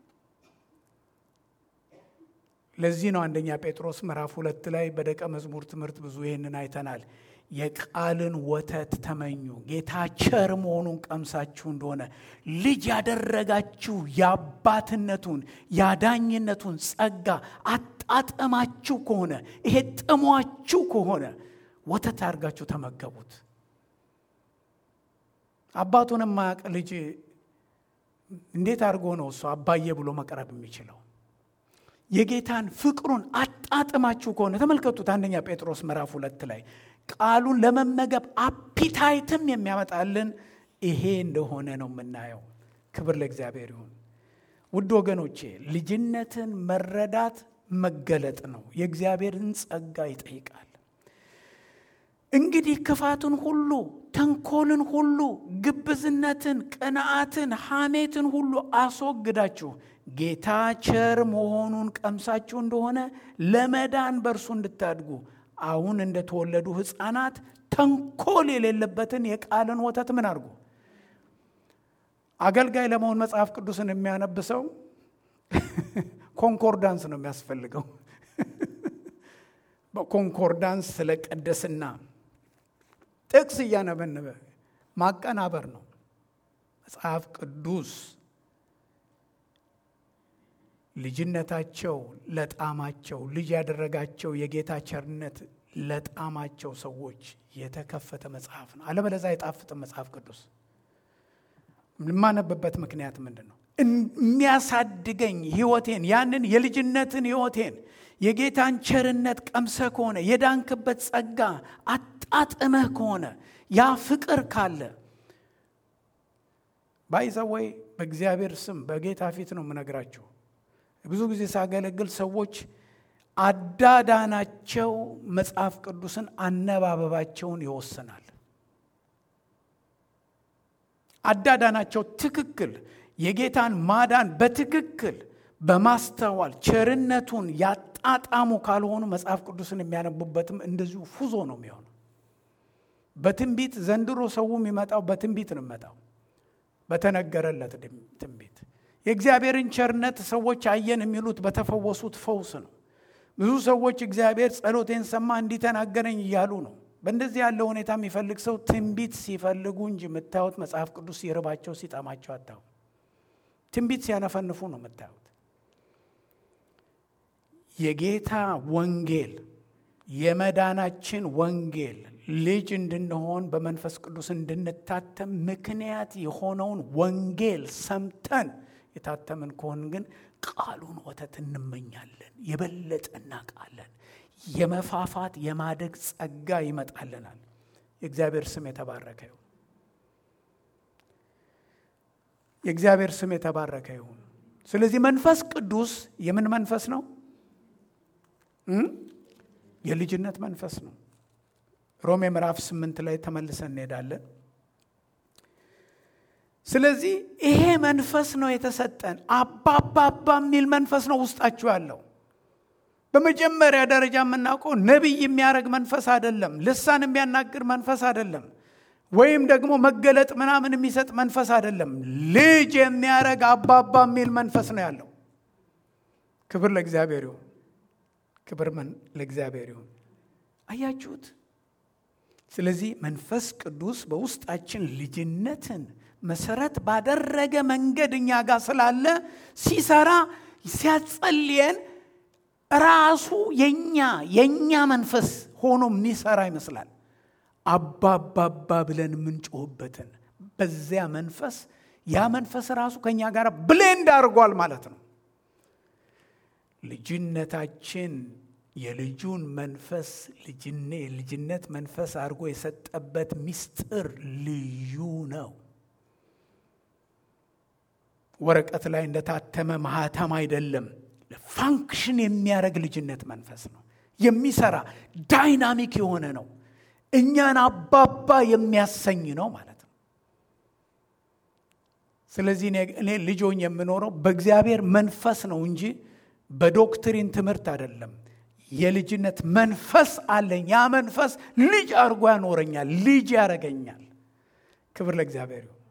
ለዚህ ነው አንደኛ ጴጥሮስ ምዕራፍ ሁለት ላይ በደቀ መዝሙር ትምህርት ብዙ ይህንን አይተናል። የቃልን ወተት ተመኙ፣ ጌታ ቸር መሆኑን ቀምሳችሁ እንደሆነ ልጅ ያደረጋችሁ የአባትነቱን የአዳኝነቱን ጸጋ አጣጠማችሁ ከሆነ ይሄ ጥሟችሁ ከሆነ ወተት አድርጋችሁ ተመገቡት። አባቱን የማያውቅ ልጅ እንዴት አድርጎ ነው እሱ አባዬ ብሎ መቅረብ የሚችለው? የጌታን ፍቅሩን አጣጥማችሁ ከሆነ ተመልከቱት። አንደኛ ጴጥሮስ ምዕራፍ ሁለት ላይ ቃሉን ለመመገብ አፒታይትም የሚያመጣልን ይሄ እንደሆነ ነው የምናየው። ክብር ለእግዚአብሔር ይሁን። ውድ ወገኖቼ ልጅነትን መረዳት መገለጥ ነው። የእግዚአብሔርን ጸጋ ይጠይቃል። እንግዲህ ክፋትን ሁሉ፣ ተንኮልን ሁሉ፣ ግብዝነትን፣ ቅንዓትን፣ ሐሜትን ሁሉ አስወግዳችሁ ጌታ ቸር መሆኑን ቀምሳችሁ እንደሆነ ለመዳን በእርሱ እንድታድጉ አሁን እንደተወለዱ ሕፃናት ተንኮል የሌለበትን የቃልን ወተት ምን አድርጉ። አገልጋይ ለመሆን መጽሐፍ ቅዱስን የሚያነብሰው ኮንኮርዳንስ ነው የሚያስፈልገው። በኮንኮርዳንስ ስለ ቅድስና ጥቅስ እያነበነበ ማቀናበር ነው። መጽሐፍ ቅዱስ ልጅነታቸው ለጣማቸው ልጅ ያደረጋቸው የጌታ ቸርነት ለጣማቸው ሰዎች የተከፈተ መጽሐፍ ነው። አለበለዛ አይጣፍጥም መጽሐፍ ቅዱስ። የማነብበት ምክንያት ምንድን ነው? የሚያሳድገኝ ህይወቴን ያንን የልጅነትን ህይወቴን የጌታን ቸርነት ቀምሰህ ከሆነ የዳንክበት ጸጋ አጣጥመህ ከሆነ ያ ፍቅር ካለ ባይዘወይ በእግዚአብሔር ስም በጌታ ፊት ነው የምነግራችሁ። ብዙ ጊዜ ሳገለግል ሰዎች አዳዳናቸው መጽሐፍ ቅዱስን አነባበባቸውን ይወስናል። አዳዳናቸው ትክክል የጌታን ማዳን በትክክል በማስተዋል ቸርነቱን ያጣጣሙ ካልሆኑ መጽሐፍ ቅዱስን የሚያነቡበትም እንደዚሁ ፉዞ ነው የሚሆነው። በትንቢት ዘንድሮ ሰው የሚመጣው በትንቢት ነው የሚመጣው፣ በተነገረለት ትንቢት። የእግዚአብሔርን ቸርነት ሰዎች አየን የሚሉት በተፈወሱት ፈውስ ነው። ብዙ ሰዎች እግዚአብሔር ጸሎቴን ሰማ እንዲተናገረኝ እያሉ ነው። በእንደዚህ ያለ ሁኔታ የሚፈልግ ሰው ትንቢት ሲፈልጉ እንጂ የምታዩት መጽሐፍ ቅዱስ ሲርባቸው ሲጠማቸው አታዩ። ትንቢት ሲያነፈንፉ ነው የምታዩት። የጌታ ወንጌል የመዳናችን ወንጌል ልጅ እንድንሆን በመንፈስ ቅዱስ እንድንታተም ምክንያት የሆነውን ወንጌል ሰምተን የታተምን ከሆን ግን ቃሉን ወተት እንመኛለን፣ የበለጠ እናውቃለን። የመፋፋት የማደግ ጸጋ ይመጣልናል። የእግዚአብሔር ስም የተባረከ ይሁን። የእግዚአብሔር ስም የተባረከ ይሁን። ስለዚህ መንፈስ ቅዱስ የምን መንፈስ ነው? የልጅነት መንፈስ ነው። ሮሜ ምዕራፍ ስምንት ላይ ተመልሰን እንሄዳለን። ስለዚህ ይሄ መንፈስ ነው የተሰጠን። አባባባ የሚል መንፈስ ነው ውስጣችሁ ያለው። በመጀመሪያ ደረጃ የምናውቀው ነቢይ የሚያደርግ መንፈስ አይደለም። ልሳን የሚያናግር መንፈስ አይደለም። ወይም ደግሞ መገለጥ ምናምን የሚሰጥ መንፈስ አይደለም። ልጅ የሚያደርግ አባባ የሚል መንፈስ ነው ያለው። ክብር ለእግዚአብሔር ይሁን። ክብር ለእግዚአብሔር ይሁን። አያችሁት? ስለዚህ መንፈስ ቅዱስ በውስጣችን ልጅነትን መሰረት ባደረገ መንገድ እኛ ጋር ስላለ ሲሰራ ሲያጸልየን ራሱ የኛ የኛ መንፈስ ሆኖ የሚሰራ ይመስላል። አባባባ ብለን የምንጮህበትን በዚያ መንፈስ ያ መንፈስ ራሱ ከእኛ ጋር ብሌንድ አድርጓል ማለት ነው። ልጅነታችን የልጁን መንፈስ ልጅነት መንፈስ አድርጎ የሰጠበት ምስጢር ልዩ ነው። ወረቀት ላይ እንደታተመ ማህተም አይደለም። ፋንክሽን የሚያደርግ ልጅነት መንፈስ ነው። የሚሰራ ዳይናሚክ የሆነ ነው። እኛን አባባ የሚያሰኝ ነው ማለት ነው። ስለዚህ እኔ ልጆኝ የምኖረው በእግዚአብሔር መንፈስ ነው እንጂ በዶክትሪን ትምህርት አይደለም። የልጅነት መንፈስ አለኝ። ያ መንፈስ ልጅ አድርጎ ያኖረኛል፣ ልጅ ያደረገኛል። ክብር ለእግዚአብሔር ይሁን።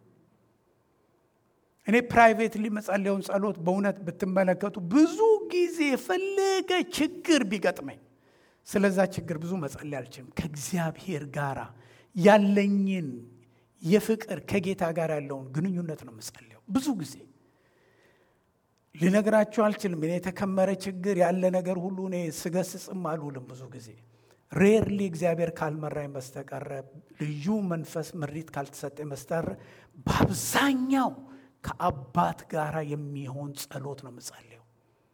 እኔ ፕራይቬትሊ መጸለየውን ጸሎት በእውነት ብትመለከቱ ብዙ ጊዜ የፈለገ ችግር ቢገጥመኝ ስለዛ ችግር ብዙ መጸለይ አልችልም። ከእግዚአብሔር ጋር ያለኝን የፍቅር ከጌታ ጋር ያለውን ግንኙነት ነው የምጸለየው ብዙ ጊዜ ልነግራችሁ አልችልም። እኔ የተከመረ ችግር ያለ ነገር ሁሉ እኔ ስገስጽም አልውልም። ብዙ ጊዜ ሬርሊ እግዚአብሔር ካልመራኝ በስተቀረ ልዩ መንፈስ ምሪት ካልተሰጠኝ በስተቀረ በአብዛኛው ከአባት ጋር የሚሆን ጸሎት ነው የምጸልየው።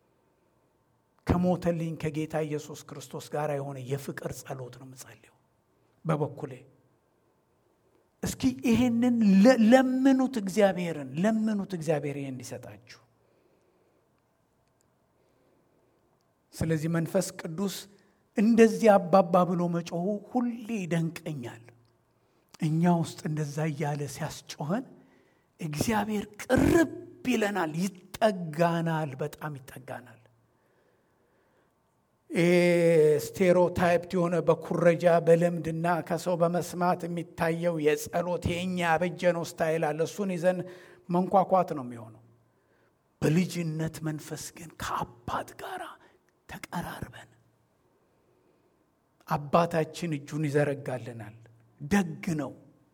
ከሞተልኝ ከጌታ ኢየሱስ ክርስቶስ ጋር የሆነ የፍቅር ጸሎት ነው የምጸልየው። በበኩሌ እስኪ ይሄንን ለምኑት፣ እግዚአብሔርን ለምኑት፣ እግዚአብሔር ይሄን እንዲሰጣችሁ። ስለዚህ መንፈስ ቅዱስ እንደዚህ አባባ ብሎ መጮሁ ሁሌ ይደንቀኛል። እኛ ውስጥ እንደዛ እያለ ሲያስጮኸን እግዚአብሔር ቅርብ ይለናል፣ ይጠጋናል፣ በጣም ይጠጋናል። ስቴሮታይፕድ የሆነ በኩረጃ በልምድና ከሰው በመስማት የሚታየው የጸሎት የእኛ ያበጀነው ስታይል አለ። እሱን ይዘን መንኳኳት ነው የሚሆነው። በልጅነት መንፈስ ግን ከአባት ጋር ተቀራርበን አባታችን እጁን ይዘረጋልናል። ደግ ነው።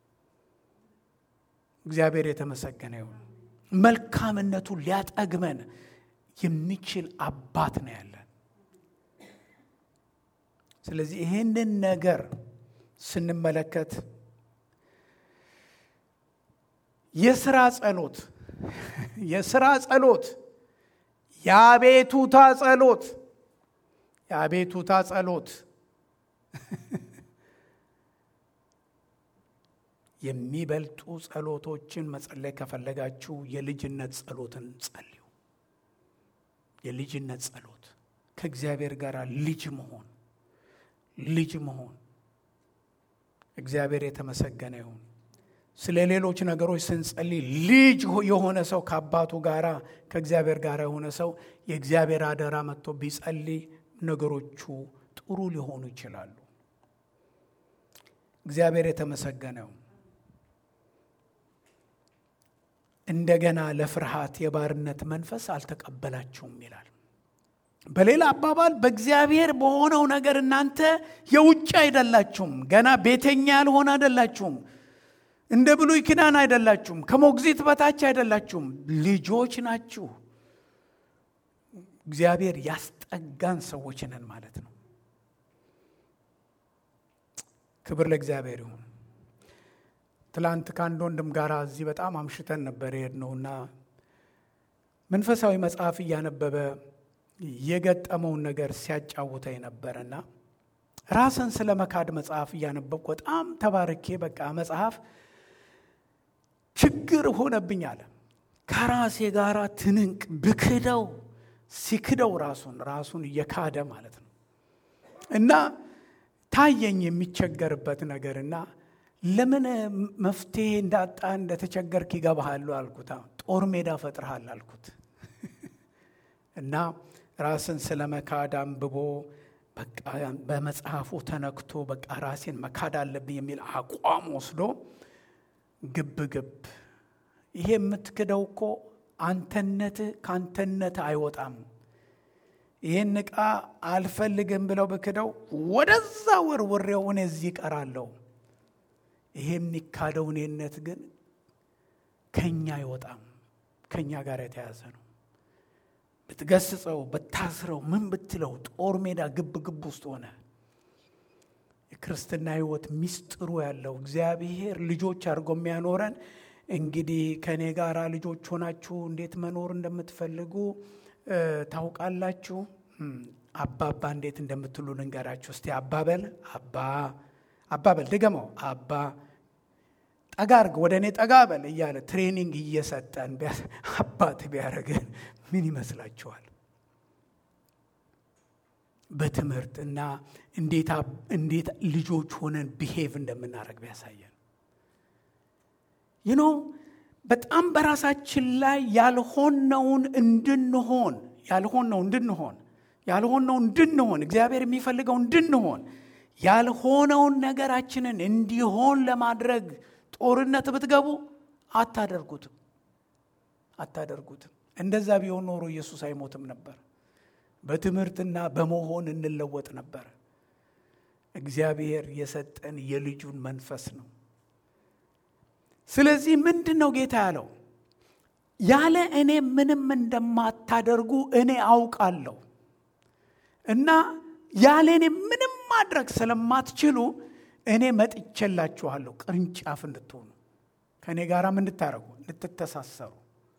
እግዚአብሔር የተመሰገነ ይሁን። መልካምነቱን ሊያጠግመን የሚችል አባት ነው ያለን። ስለዚህ ይህንን ነገር ስንመለከት የስራ ጸሎት የስራ ጸሎት የአቤቱታ ጸሎት የአቤቱታ ጸሎት የሚበልጡ ጸሎቶችን መጸለይ ከፈለጋችሁ የልጅነት ጸሎትን ጸልዩ። የልጅነት ጸሎት ከእግዚአብሔር ጋር ልጅ መሆን ልጅ መሆን እግዚአብሔር የተመሰገነ ይሁን። ስለ ሌሎች ነገሮች ስንጸልይ ልጅ የሆነ ሰው ከአባቱ ጋር ከእግዚአብሔር ጋር የሆነ ሰው የእግዚአብሔር አደራ መጥቶ ቢጸልይ ነገሮቹ ጥሩ ሊሆኑ ይችላሉ። እግዚአብሔር የተመሰገነ ይሁን። እንደገና ለፍርሃት የባርነት መንፈስ አልተቀበላችሁም ይላል። በሌላ አባባል በእግዚአብሔር በሆነው ነገር እናንተ የውጭ አይደላችሁም። ገና ቤተኛ ያልሆነ አይደላችሁም። እንደ ብሉይ ኪዳን አይደላችሁም። ከሞግዚት በታች አይደላችሁም። ልጆች ናችሁ። እግዚአብሔር ያስጠጋን ሰዎች ነን ማለት ነው። ክብር ለእግዚአብሔር ይሁን። ትላንት ከአንድ ወንድም ጋር እዚህ በጣም አምሽተን ነበር የሄድነውና መንፈሳዊ መጽሐፍ እያነበበ የገጠመውን ነገር ሲያጫውተኝ ነበረና ራስን ስለ መካድ መጽሐፍ እያነበብኩ በጣም ተባርኬ በቃ መጽሐፍ ችግር ሆነብኝ አለ። ከራሴ ጋር ትንንቅ ብክደው ሲክደው ራሱን ራሱን እየካደ ማለት ነው እና ታየኝ የሚቸገርበት ነገርና ለምን መፍትሄ እንዳጣ እንደተቸገርክ ይገባሃሉ አልኩት። ጦር ሜዳ ፈጥረሃል አልኩት እና ራስን ስለ መካድ አንብቦ በቃ በመጽሐፉ ተነክቶ በቃ ራሴን መካድ አለብኝ የሚል አቋም ወስዶ ግብ ግብ ይሄ የምትክደው እኮ አንተነትህ ከአንተነት አይወጣም። ይህን ዕቃ አልፈልግም ብለው ብክደው ወደዛ ወርውሬው እኔ እዚህ እቀራለሁ። ይሄ የሚካደው እኔነት ግን ከኛ አይወጣም፣ ከኛ ጋር የተያዘ ነው። ብትገስጸው፣ ብታስረው፣ ምን ብትለው ጦር ሜዳ ግብ ግብ ውስጥ ሆነ። የክርስትና ሕይወት ሚስጥሩ ያለው እግዚአብሔር ልጆች አድርጎ የሚያኖረን እንግዲህ ከእኔ ጋር ልጆች ሆናችሁ እንዴት መኖር እንደምትፈልጉ ታውቃላችሁ። አባባ እንዴት እንደምትሉ ልንገራችሁ እስቲ። አባበል አባ አባበል ድገመው። አባ ጠጋ አርግ፣ ወደ እኔ ጠጋ በል እያለ ትሬኒንግ እየሰጠን አባት ቢያደርገን ምን ይመስላችኋል? በትምህርት እና እንዴት ልጆች ሆነን ቢሄቭ እንደምናደርግ ቢያሳየን ይኖ በጣም በራሳችን ላይ ያልሆነውን እንድንሆን ያልሆነው እንድንሆን ያልሆነው እንድንሆን እግዚአብሔር የሚፈልገው እንድንሆን ያልሆነውን ነገራችንን እንዲሆን ለማድረግ ጦርነት ብትገቡ አታደርጉትም አታደርጉትም። እንደዛ ቢሆን ኖሮ ኢየሱስ አይሞትም ነበር። በትምህርትና በመሆን እንለወጥ ነበር። እግዚአብሔር የሰጠን የልጁን መንፈስ ነው። ስለዚህ ምንድን ነው ጌታ ያለው? ያለ እኔ ምንም እንደማታደርጉ እኔ አውቃለሁ እና ያለ እኔ ምንም ማድረግ ስለማትችሉ እኔ መጥቼላችኋለሁ ቅርንጫፍ እንድትሆኑ ከእኔ ጋርም እንድታደርጉ እንድትተሳሰሩ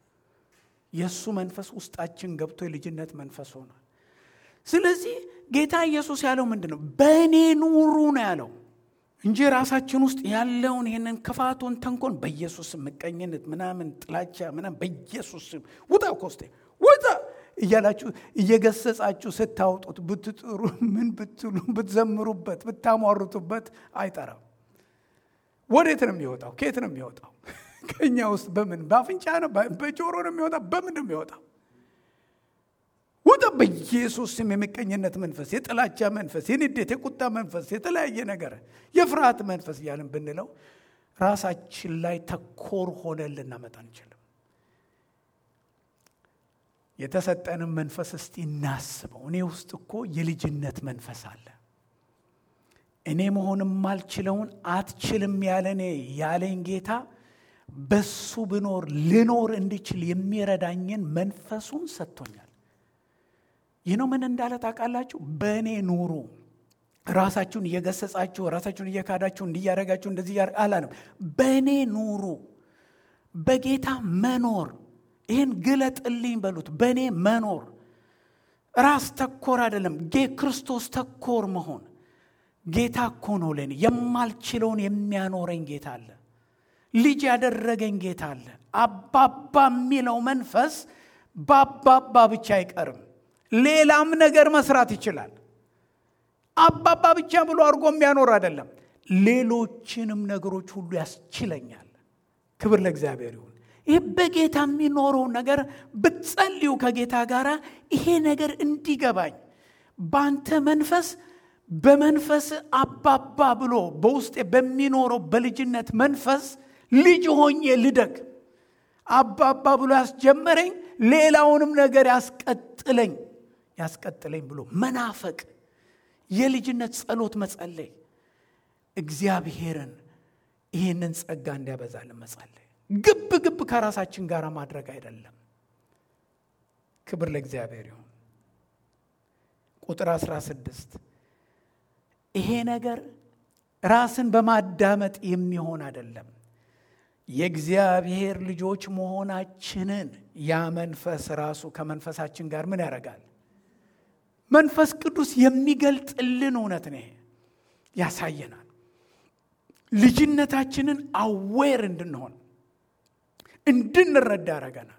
የእሱ መንፈስ ውስጣችን ገብቶ የልጅነት መንፈስ ሆኗል። ስለዚህ ጌታ ኢየሱስ ያለው ምንድን ነው? በእኔ ኑሩ ነው ያለው እንጂ ራሳችን ውስጥ ያለውን ይህንን ክፋቱን፣ ተንኮን በኢየሱስ ምቀኝነት፣ ምናምን ጥላቻ ምናምን በኢየሱስ ውጣ ኮስቴ ውጣ እያላችሁ እየገሰጻችሁ ስታወጡት ብትጥሩ ምን ብትሉ ብትዘምሩበት ብታሟርቱበት አይጠራም። ወዴት ነው የሚወጣው? ከየት ነው የሚወጣው? ከእኛ ውስጥ በምን በአፍንጫ ነው? በጆሮ ነው የሚወጣ? በምን ነው የሚወጣው? ውጣ በኢየሱስ ስም። የምቀኝነት መንፈስ፣ የጥላቻ መንፈስ፣ የንዴት፣ የቁጣ መንፈስ፣ የተለያየ ነገር የፍርሃት መንፈስ እያልን ብንለው ራሳችን ላይ ተኮር ሆነን ልናመጣ አንችልም። የተሰጠንም መንፈስ እስቲ እናስበው። እኔ ውስጥ እኮ የልጅነት መንፈስ አለ። እኔ መሆን የማልችለውን አትችልም ያለኔ ያለኝ ጌታ በሱ ብኖር ልኖር እንዲችል የሚረዳኝን መንፈሱን ሰጥቶኛል። ይህ ነው ምን እንዳለ ታውቃላችሁ? በእኔ ኑሩ። ራሳችሁን እየገሰጻችሁ ራሳችሁን እየካዳችሁ እንዲያረጋችሁ እንደዚህ አላለም። በእኔ ኑሩ፣ በጌታ መኖር ይህን ግለጥልኝ በሉት። በእኔ መኖር ራስ ተኮር አይደለም፣ ክርስቶስ ተኮር መሆን። ጌታ እኮ ነው ለእኔ የማልችለውን የሚያኖረኝ ጌታ አለ። ልጅ ያደረገኝ ጌታ አለ። አባባ የሚለው መንፈስ በአባባ ብቻ አይቀርም፣ ሌላም ነገር መስራት ይችላል። አባባ ብቻ ብሎ አድርጎ የሚያኖር አይደለም፣ ሌሎችንም ነገሮች ሁሉ ያስችለኛል። ክብር ለእግዚአብሔር ይሁን። ይህ በጌታ የሚኖረው ነገር ብትጸልዩ ከጌታ ጋር ይሄ ነገር እንዲገባኝ በአንተ መንፈስ በመንፈስ አባባ ብሎ በውስጤ በሚኖረው በልጅነት መንፈስ ልጅ ሆኜ ልደግ አባባ ብሎ ያስጀመረኝ ሌላውንም ነገር ያስቀጥለኝ ያስቀጥለኝ ብሎ መናፈቅ የልጅነት ጸሎት መጸለይ እግዚአብሔርን ይህንን ጸጋ እንዲያበዛልን መጸለይ ግብ ግብ ከራሳችን ጋር ማድረግ አይደለም። ክብር ለእግዚአብሔር ይሁን። ቁጥር 16 ይሄ ነገር ራስን በማዳመጥ የሚሆን አይደለም። የእግዚአብሔር ልጆች መሆናችንን ያ መንፈስ ራሱ ከመንፈሳችን ጋር ምን ያደርጋል? መንፈስ ቅዱስ የሚገልጥልን እውነት ነው። ያሳየናል። ልጅነታችንን አዌር እንድንሆን እንድንረዳ ያደርገናል።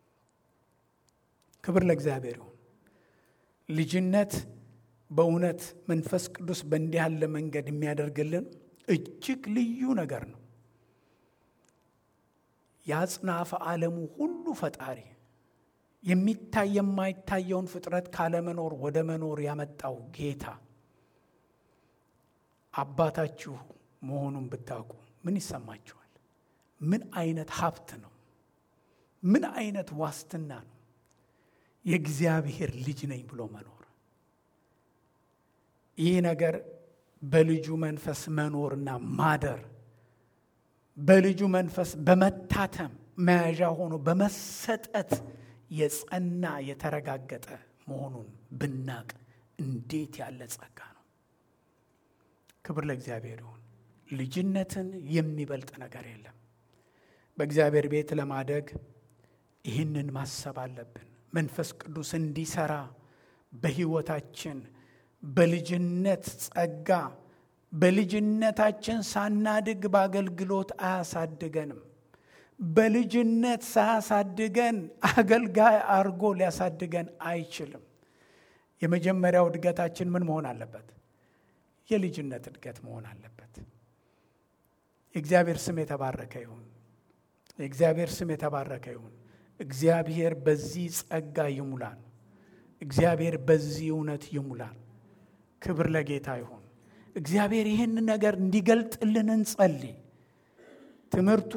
ክብር ለእግዚአብሔር ይሁን። ልጅነት በእውነት መንፈስ ቅዱስ በእንዲህ ያለ መንገድ የሚያደርግልን እጅግ ልዩ ነገር ነው። የአጽናፈ ዓለሙ ሁሉ ፈጣሪ የሚታይ የማይታየውን ፍጥረት ካለመኖር ወደ መኖር ያመጣው ጌታ አባታችሁ መሆኑን ብታውቁ ምን ይሰማችኋል? ምን አይነት ሀብት ነው? ምን አይነት ዋስትና ነው? የእግዚአብሔር ልጅ ነኝ ብሎ መኖር። ይህ ነገር በልጁ መንፈስ መኖርና ማደር በልጁ መንፈስ በመታተም መያዣ ሆኖ በመሰጠት የጸና የተረጋገጠ መሆኑን ብናቅ እንዴት ያለ ጸጋ ነው! ክብር ለእግዚአብሔር ይሁን። ልጅነትን የሚበልጥ ነገር የለም። በእግዚአብሔር ቤት ለማደግ ይህንን ማሰብ አለብን። መንፈስ ቅዱስ እንዲሰራ በሕይወታችን በልጅነት ጸጋ በልጅነታችን ሳናድግ በአገልግሎት አያሳድገንም። በልጅነት ሳያሳድገን አገልጋይ አርጎ ሊያሳድገን አይችልም። የመጀመሪያው እድገታችን ምን መሆን አለበት? የልጅነት እድገት መሆን አለበት። የእግዚአብሔር ስም የተባረከ ይሁን። የእግዚአብሔር ስም የተባረከ ይሁን። እግዚአብሔር በዚህ ጸጋ ይሙላን። እግዚአብሔር በዚህ እውነት ይሙላን። ክብር ለጌታ ይሁን። እግዚአብሔር ይህን ነገር እንዲገልጥልን እንጸልይ። ትምህርቱ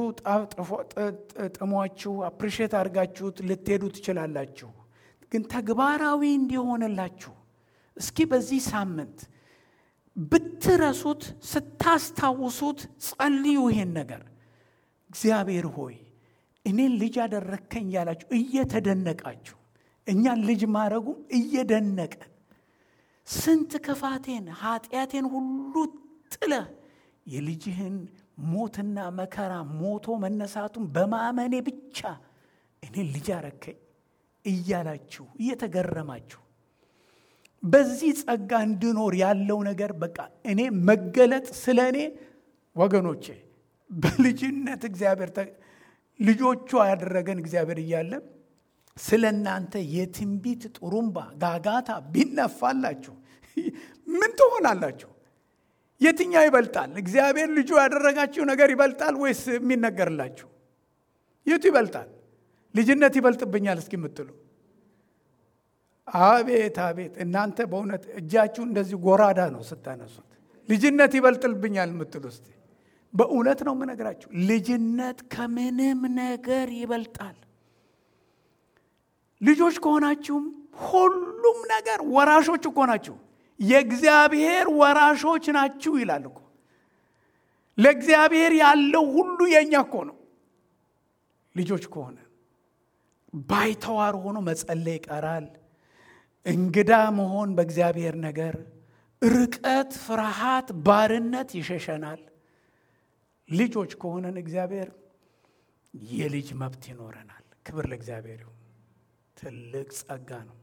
ጥሟችሁ አፕሪሼት አድርጋችሁት ልትሄዱ ትችላላችሁ። ግን ተግባራዊ እንዲሆንላችሁ እስኪ በዚህ ሳምንት ብትረሱት ስታስታውሱት ጸልዩ። ይሄን ነገር እግዚአብሔር ሆይ እኔን ልጅ ያደረግከኝ ያላችሁ እየተደነቃችሁ እኛን ልጅ ማድረጉም እየደነቀን ስንት ክፋቴን ኃጢአቴን ሁሉ ጥለህ የልጅህን ሞትና መከራ ሞቶ መነሳቱን በማመኔ ብቻ እኔ ልጅ አረከኝ እያላችሁ እየተገረማችሁ በዚህ ጸጋ እንድኖር ያለው ነገር በቃ እኔ መገለጥ ስለ እኔ ወገኖቼ በልጅነት እግዚአብሔር ልጆቹ ያደረገን እግዚአብሔር እያለ ስለ እናንተ የትንቢት ጥሩምባ ጋጋታ ቢነፋላችሁ ምን ትሆናላችሁ? የትኛው ይበልጣል? እግዚአብሔር ልጁ ያደረጋችሁ ነገር ይበልጣል ወይስ የሚነገርላችሁ? የቱ ይበልጣል? ልጅነት ይበልጥብኛል እስኪ የምትሉ አቤት አቤት! እናንተ በእውነት እጃችሁ እንደዚህ ጎራዳ ነው ስታነሱት። ልጅነት ይበልጥልብኛል የምትሉ እስቲ በእውነት ነው የምነግራችሁ። ልጅነት ከምንም ነገር ይበልጣል። ልጆች ከሆናችሁም ሁሉም ነገር ወራሾች እኮ ናችሁ። የእግዚአብሔር ወራሾች ናችሁ ይላል እኮ። ለእግዚአብሔር ያለው ሁሉ የእኛ እኮ ነው። ልጆች ከሆነ ባይተዋር ሆኖ መጸለይ ይቀራል። እንግዳ መሆን በእግዚአብሔር ነገር፣ ርቀት፣ ፍርሃት፣ ባርነት ይሸሸናል። ልጆች ከሆነን እግዚአብሔር የልጅ መብት ይኖረናል። ክብር ለእግዚአብሔር ይሁን። ትልቅ ጸጋ ነው።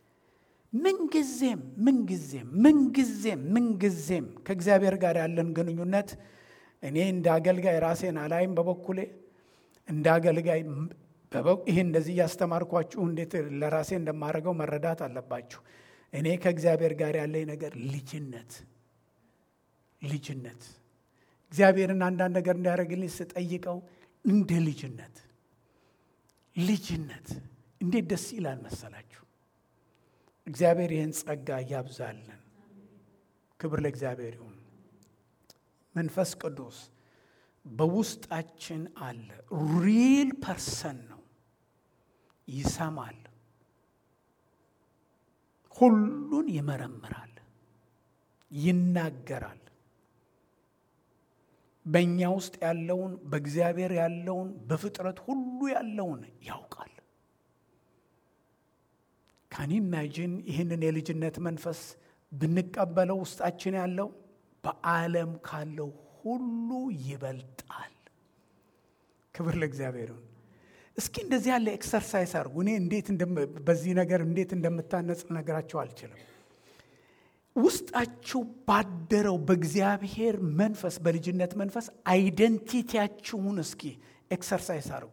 ምንጊዜም ምንጊዜም ምንጊዜም ምንጊዜም ከእግዚአብሔር ጋር ያለን ግንኙነት እኔ እንደ አገልጋይ ራሴን አላይም። በበኩሌ እንደ አገልጋይ ይህ እንደዚህ እያስተማርኳችሁ እንዴት ለራሴ እንደማደርገው መረዳት አለባችሁ። እኔ ከእግዚአብሔር ጋር ያለኝ ነገር ልጅነት ልጅነት እግዚአብሔርን አንዳንድ ነገር እንዲያደርግልኝ ስጠይቀው እንደ ልጅነት ልጅነት እንዴት ደስ ይላል መሰላችሁ። እግዚአብሔር ይህን ጸጋ እያብዛልን። ክብር ለእግዚአብሔር ይሁን። መንፈስ ቅዱስ በውስጣችን አለ። ሪል ፐርሰን ነው። ይሰማል፣ ሁሉን ይመረምራል፣ ይናገራል። በእኛ ውስጥ ያለውን በእግዚአብሔር ያለውን በፍጥረት ሁሉ ያለውን ያውቃል። ካን ኢማጂን ይህንን የልጅነት መንፈስ ብንቀበለው ውስጣችን ያለው በዓለም ካለው ሁሉ ይበልጣል። ክብር ለእግዚአብሔር ይሁን። እስኪ እንደዚህ ያለ ኤክሰርሳይዝ አድርጉ። እኔ እንዴት በዚህ ነገር እንዴት እንደምታነጽ ነገራቸው አልችልም። ውስጣችሁ ባደረው በእግዚአብሔር መንፈስ በልጅነት መንፈስ አይደንቲቲያችሁን እስኪ ኤክሰርሳይዝ አድርጉ።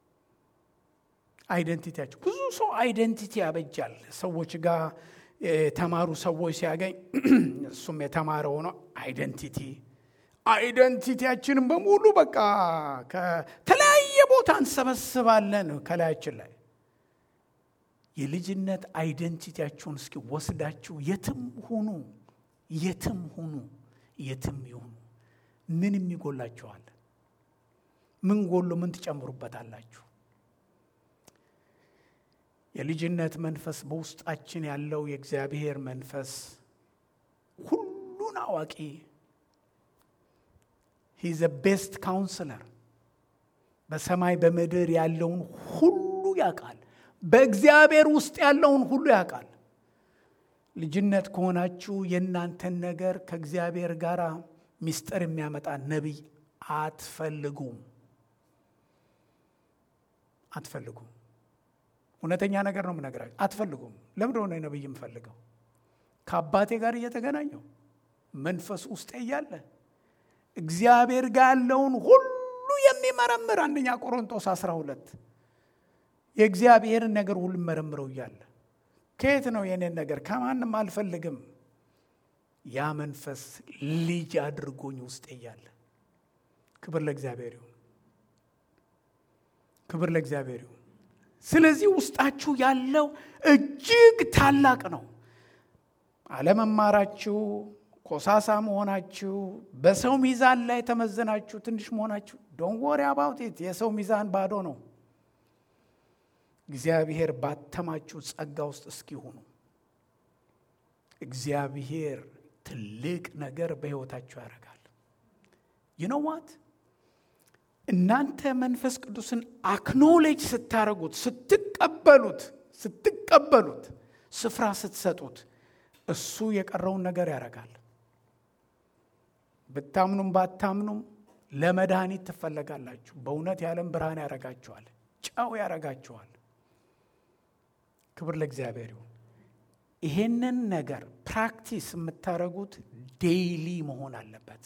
አይደንቲቲያችሁ ብዙ ሰው አይደንቲቲ ያበጃል። ሰዎች ጋር የተማሩ ሰዎች ሲያገኝ እሱም የተማረ ሆኖ አይደንቲቲ አይደንቲቲያችንን በሙሉ በቃ ከተለያየ ቦታ እንሰበስባለን ከላያችን ላይ የልጅነት አይደንቲቲያችሁን እስኪ ወስዳችሁ የትም ሁኑ የትም ሁኑ የትም ይሁኑ ምን የሚጎላችኋል? ምን ጎሎ ምን ትጨምሩበታላችሁ? የልጅነት መንፈስ በውስጣችን ያለው የእግዚአብሔር መንፈስ ሁሉን አዋቂ ሂዘ ቤስት ካውንስለር በሰማይ በምድር ያለውን ሁሉ ያውቃል። በእግዚአብሔር ውስጥ ያለውን ሁሉ ያውቃል። ልጅነት ከሆናችሁ የእናንተን ነገር ከእግዚአብሔር ጋር ሚስጥር የሚያመጣ ነቢይ አትፈልጉም አትፈልጉም። እውነተኛ ነገር ነው የምነግራችሁ። አትፈልጉም። ለምንድን ሆነ ነቢይ የምፈልገው? ከአባቴ ጋር እየተገናኘው መንፈስ ውስጥ እያለ እግዚአብሔር ጋር ያለውን ሁሉ የሚመረምር አንደኛ ቆሮንቶስ 12 የእግዚአብሔርን ነገር ሁሉ መረምረው እያለ ከየት ነው የኔን ነገር ከማንም አልፈልግም። ያ መንፈስ ልጅ አድርጎኝ ውስጥ እያለ ክብር ለእግዚአብሔር ይሁን፣ ክብር ለእግዚአብሔር ይሁን። ስለዚህ ውስጣችሁ ያለው እጅግ ታላቅ ነው። አለመማራችሁ፣ ኮሳሳ መሆናችሁ፣ በሰው ሚዛን ላይ ተመዝናችሁ ትንሽ መሆናችሁ ዶን ወሪ አባውት ኢት የሰው ሚዛን ባዶ ነው። እግዚአብሔር ባተማችሁ ጸጋ ውስጥ እስኪሆኑ እግዚአብሔር ትልቅ ነገር በሕይወታችሁ ያደርጋል። ይነዋት እናንተ መንፈስ ቅዱስን አክኖሌጅ ስታደርጉት ስትቀበሉት ስትቀበሉት ስፍራ ስትሰጡት እሱ የቀረውን ነገር ያደርጋል። ብታምኑም ባታምኑም ለመድኃኒት ትፈለጋላችሁ። በእውነት የዓለም ብርሃን ያደርጋችኋል። ጨው ያረጋችኋል። ክብር ለእግዚአብሔር ይሁን። ይሄንን ነገር ፕራክቲስ የምታደርጉት ዴይሊ መሆን አለበት።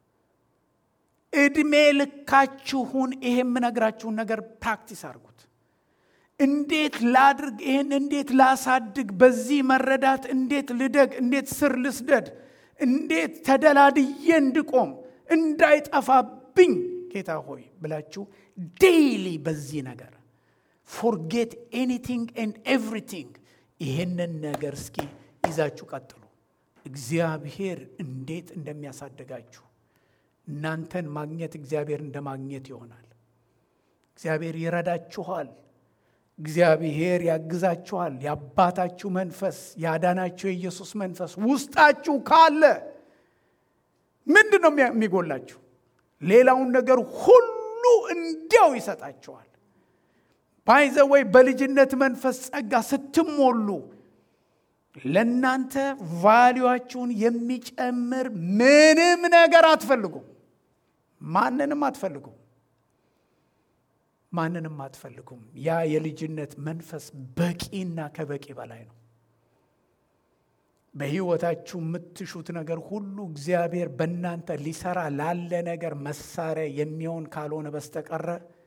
እድሜ ልካችሁን ይሄ የምነግራችሁን ነገር ፕራክቲስ አድርጉት። እንዴት ላድርግ፣ ይህን እንዴት ላሳድግ፣ በዚህ መረዳት እንዴት ልደግ፣ እንዴት ስር ልስደድ፣ እንዴት ተደላድዬ እንድቆም እንዳይጠፋብኝ ጌታ ሆይ ብላችሁ ዴይሊ በዚህ ነገር ፎርጌት ኤኒቲንግ ኤንድ ኤቭሪቲንግ ይሄንን ነገር እስኪ ይዛችሁ ቀጥሉ። እግዚአብሔር እንዴት እንደሚያሳድጋችሁ እናንተን ማግኘት እግዚአብሔር እንደ ማግኘት ይሆናል። እግዚአብሔር ይረዳችኋል። እግዚአብሔር ያግዛችኋል። የአባታችሁ መንፈስ ያዳናችሁ የኢየሱስ መንፈስ ውስጣችሁ ካለ ምንድን ነው የሚጎላችሁ? ሌላውን ነገር ሁሉ እንዲያው ይሰጣችኋል። ባይዘወይ በልጅነት መንፈስ ጸጋ ስትሞሉ ለእናንተ ቫሊዋችሁን የሚጨምር ምንም ነገር አትፈልጉም። ማንንም አትፈልጉም። ማንንም አትፈልጉም። ያ የልጅነት መንፈስ በቂና ከበቂ በላይ ነው። በሕይወታችሁ የምትሹት ነገር ሁሉ እግዚአብሔር በእናንተ ሊሰራ ላለ ነገር መሳሪያ የሚሆን ካልሆነ በስተቀረ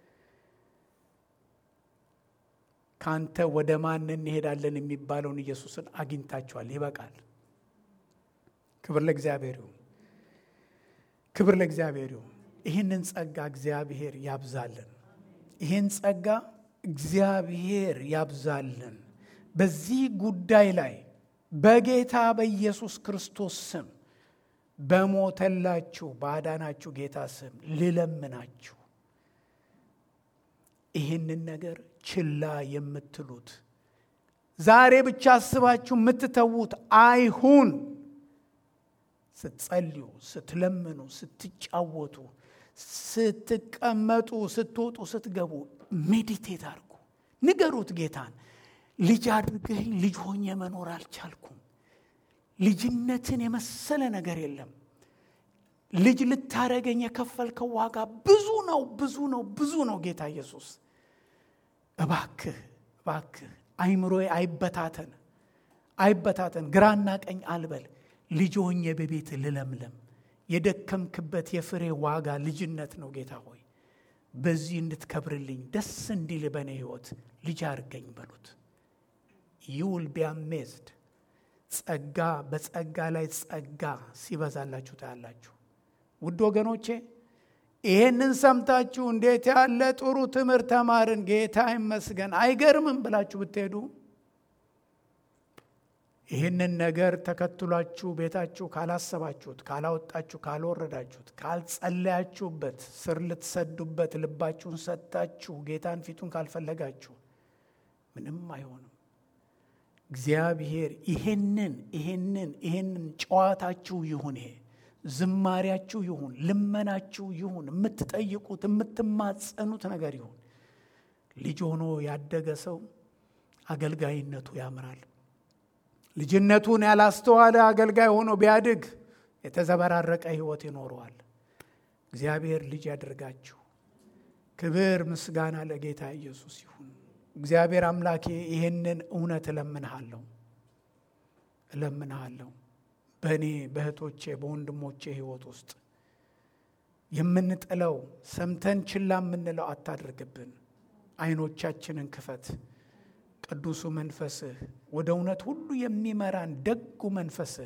ከአንተ ወደ ማን እንሄዳለን የሚባለውን ኢየሱስን አግኝታችኋል። ይበቃል። ክብር ለእግዚአብሔር ይሁን። ክብር ለእግዚአብሔር ይሁን። ይህንን ጸጋ እግዚአብሔር ያብዛልን። ይህን ጸጋ እግዚአብሔር ያብዛልን። በዚህ ጉዳይ ላይ በጌታ በኢየሱስ ክርስቶስ ስም በሞተላችሁ ባዳናችሁ ጌታ ስም ልለምናችሁ ይህንን ነገር ችላ የምትሉት ዛሬ ብቻ አስባችሁ የምትተዉት አይሁን። ስትጸልዩ፣ ስትለምኑ፣ ስትጫወቱ፣ ስትቀመጡ፣ ስትወጡ፣ ስትገቡ ሜዲቴት አድርጉ። ንገሩት ጌታን ልጅ አድርገኝ ልጅ ሆኜ መኖር አልቻልኩም። ልጅነትን የመሰለ ነገር የለም። ልጅ ልታረገኝ የከፈልከው ዋጋ ብዙ ነው፣ ብዙ ነው፣ ብዙ ነው። ጌታ ኢየሱስ እባክህ እባክህ አይምሮዬ አይበታተን አይበታተን፣ ግራና ቀኝ አልበል። ልጅ ሆኜ በቤት ልለምለም። የደከምክበት የፍሬ ዋጋ ልጅነት ነው። ጌታ ሆይ በዚህ እንድትከብርልኝ ደስ እንዲል በእኔ ሕይወት ልጅ አድርገኝ በሉት። ይውል ቢያሜዝድ ጸጋ በጸጋ ላይ ጸጋ ሲበዛላችሁ ታያላችሁ። ውድ ወገኖቼ ይህንን ሰምታችሁ እንዴት ያለ ጥሩ ትምህርት ተማርን፣ ጌታ ይመስገን፣ አይገርምም ብላችሁ ብትሄዱ ይህንን ነገር ተከትሏችሁ ቤታችሁ ካላሰባችሁት፣ ካላወጣችሁ፣ ካልወረዳችሁት፣ ካልጸለያችሁበት፣ ስር ልትሰዱበት ልባችሁን ሰጥታችሁ ጌታን ፊቱን ካልፈለጋችሁ ምንም አይሆንም። እግዚአብሔር ይሄንን ይሄንን ይሄንን ጨዋታችሁ ይሁን ይሄ ዝማሪያችሁ ይሁን ልመናችሁ ይሁን የምትጠይቁት የምትማጸኑት ነገር ይሁን። ልጅ ሆኖ ያደገ ሰው አገልጋይነቱ ያምራል። ልጅነቱን ያላስተዋለ አገልጋይ ሆኖ ቢያድግ የተዘበራረቀ ሕይወት ይኖረዋል። እግዚአብሔር ልጅ ያደርጋችሁ። ክብር ምስጋና ለጌታ ኢየሱስ ይሁን። እግዚአብሔር አምላኬ ይህንን እውነት እለምንሃለሁ እለምንሃለሁ በእኔ በእህቶቼ በወንድሞቼ ሕይወት ውስጥ የምንጥለው ሰምተን ችላ የምንለው አታድርግብን። አይኖቻችንን ክፈት። ቅዱሱ መንፈስህ ወደ እውነት ሁሉ የሚመራን ደጉ መንፈስህ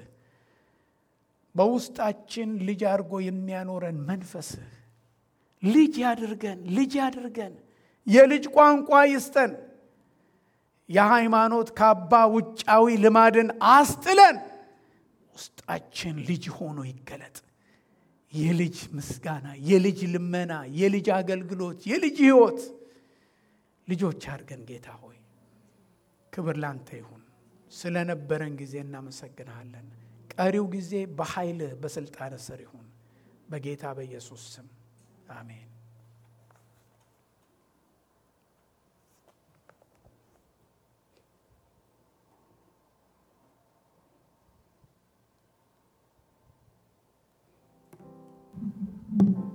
በውስጣችን ልጅ አድርጎ የሚያኖረን መንፈስህ ልጅ ያድርገን፣ ልጅ ያድርገን። የልጅ ቋንቋ ይስጠን። የሃይማኖት ካባ ውጫዊ ልማድን አስጥለን ውስጣችን ልጅ ሆኖ ይገለጥ። የልጅ ምስጋና፣ የልጅ ልመና፣ የልጅ አገልግሎት፣ የልጅ ሕይወት ልጆች አድርገን ጌታ ሆይ ክብር ላንተ ይሁን። ስለነበረን ጊዜ እናመሰግንሃለን። ቀሪው ጊዜ በኃይልህ በስልጣን ስር ይሁን። በጌታ በኢየሱስ ስም አሜን። Thank you.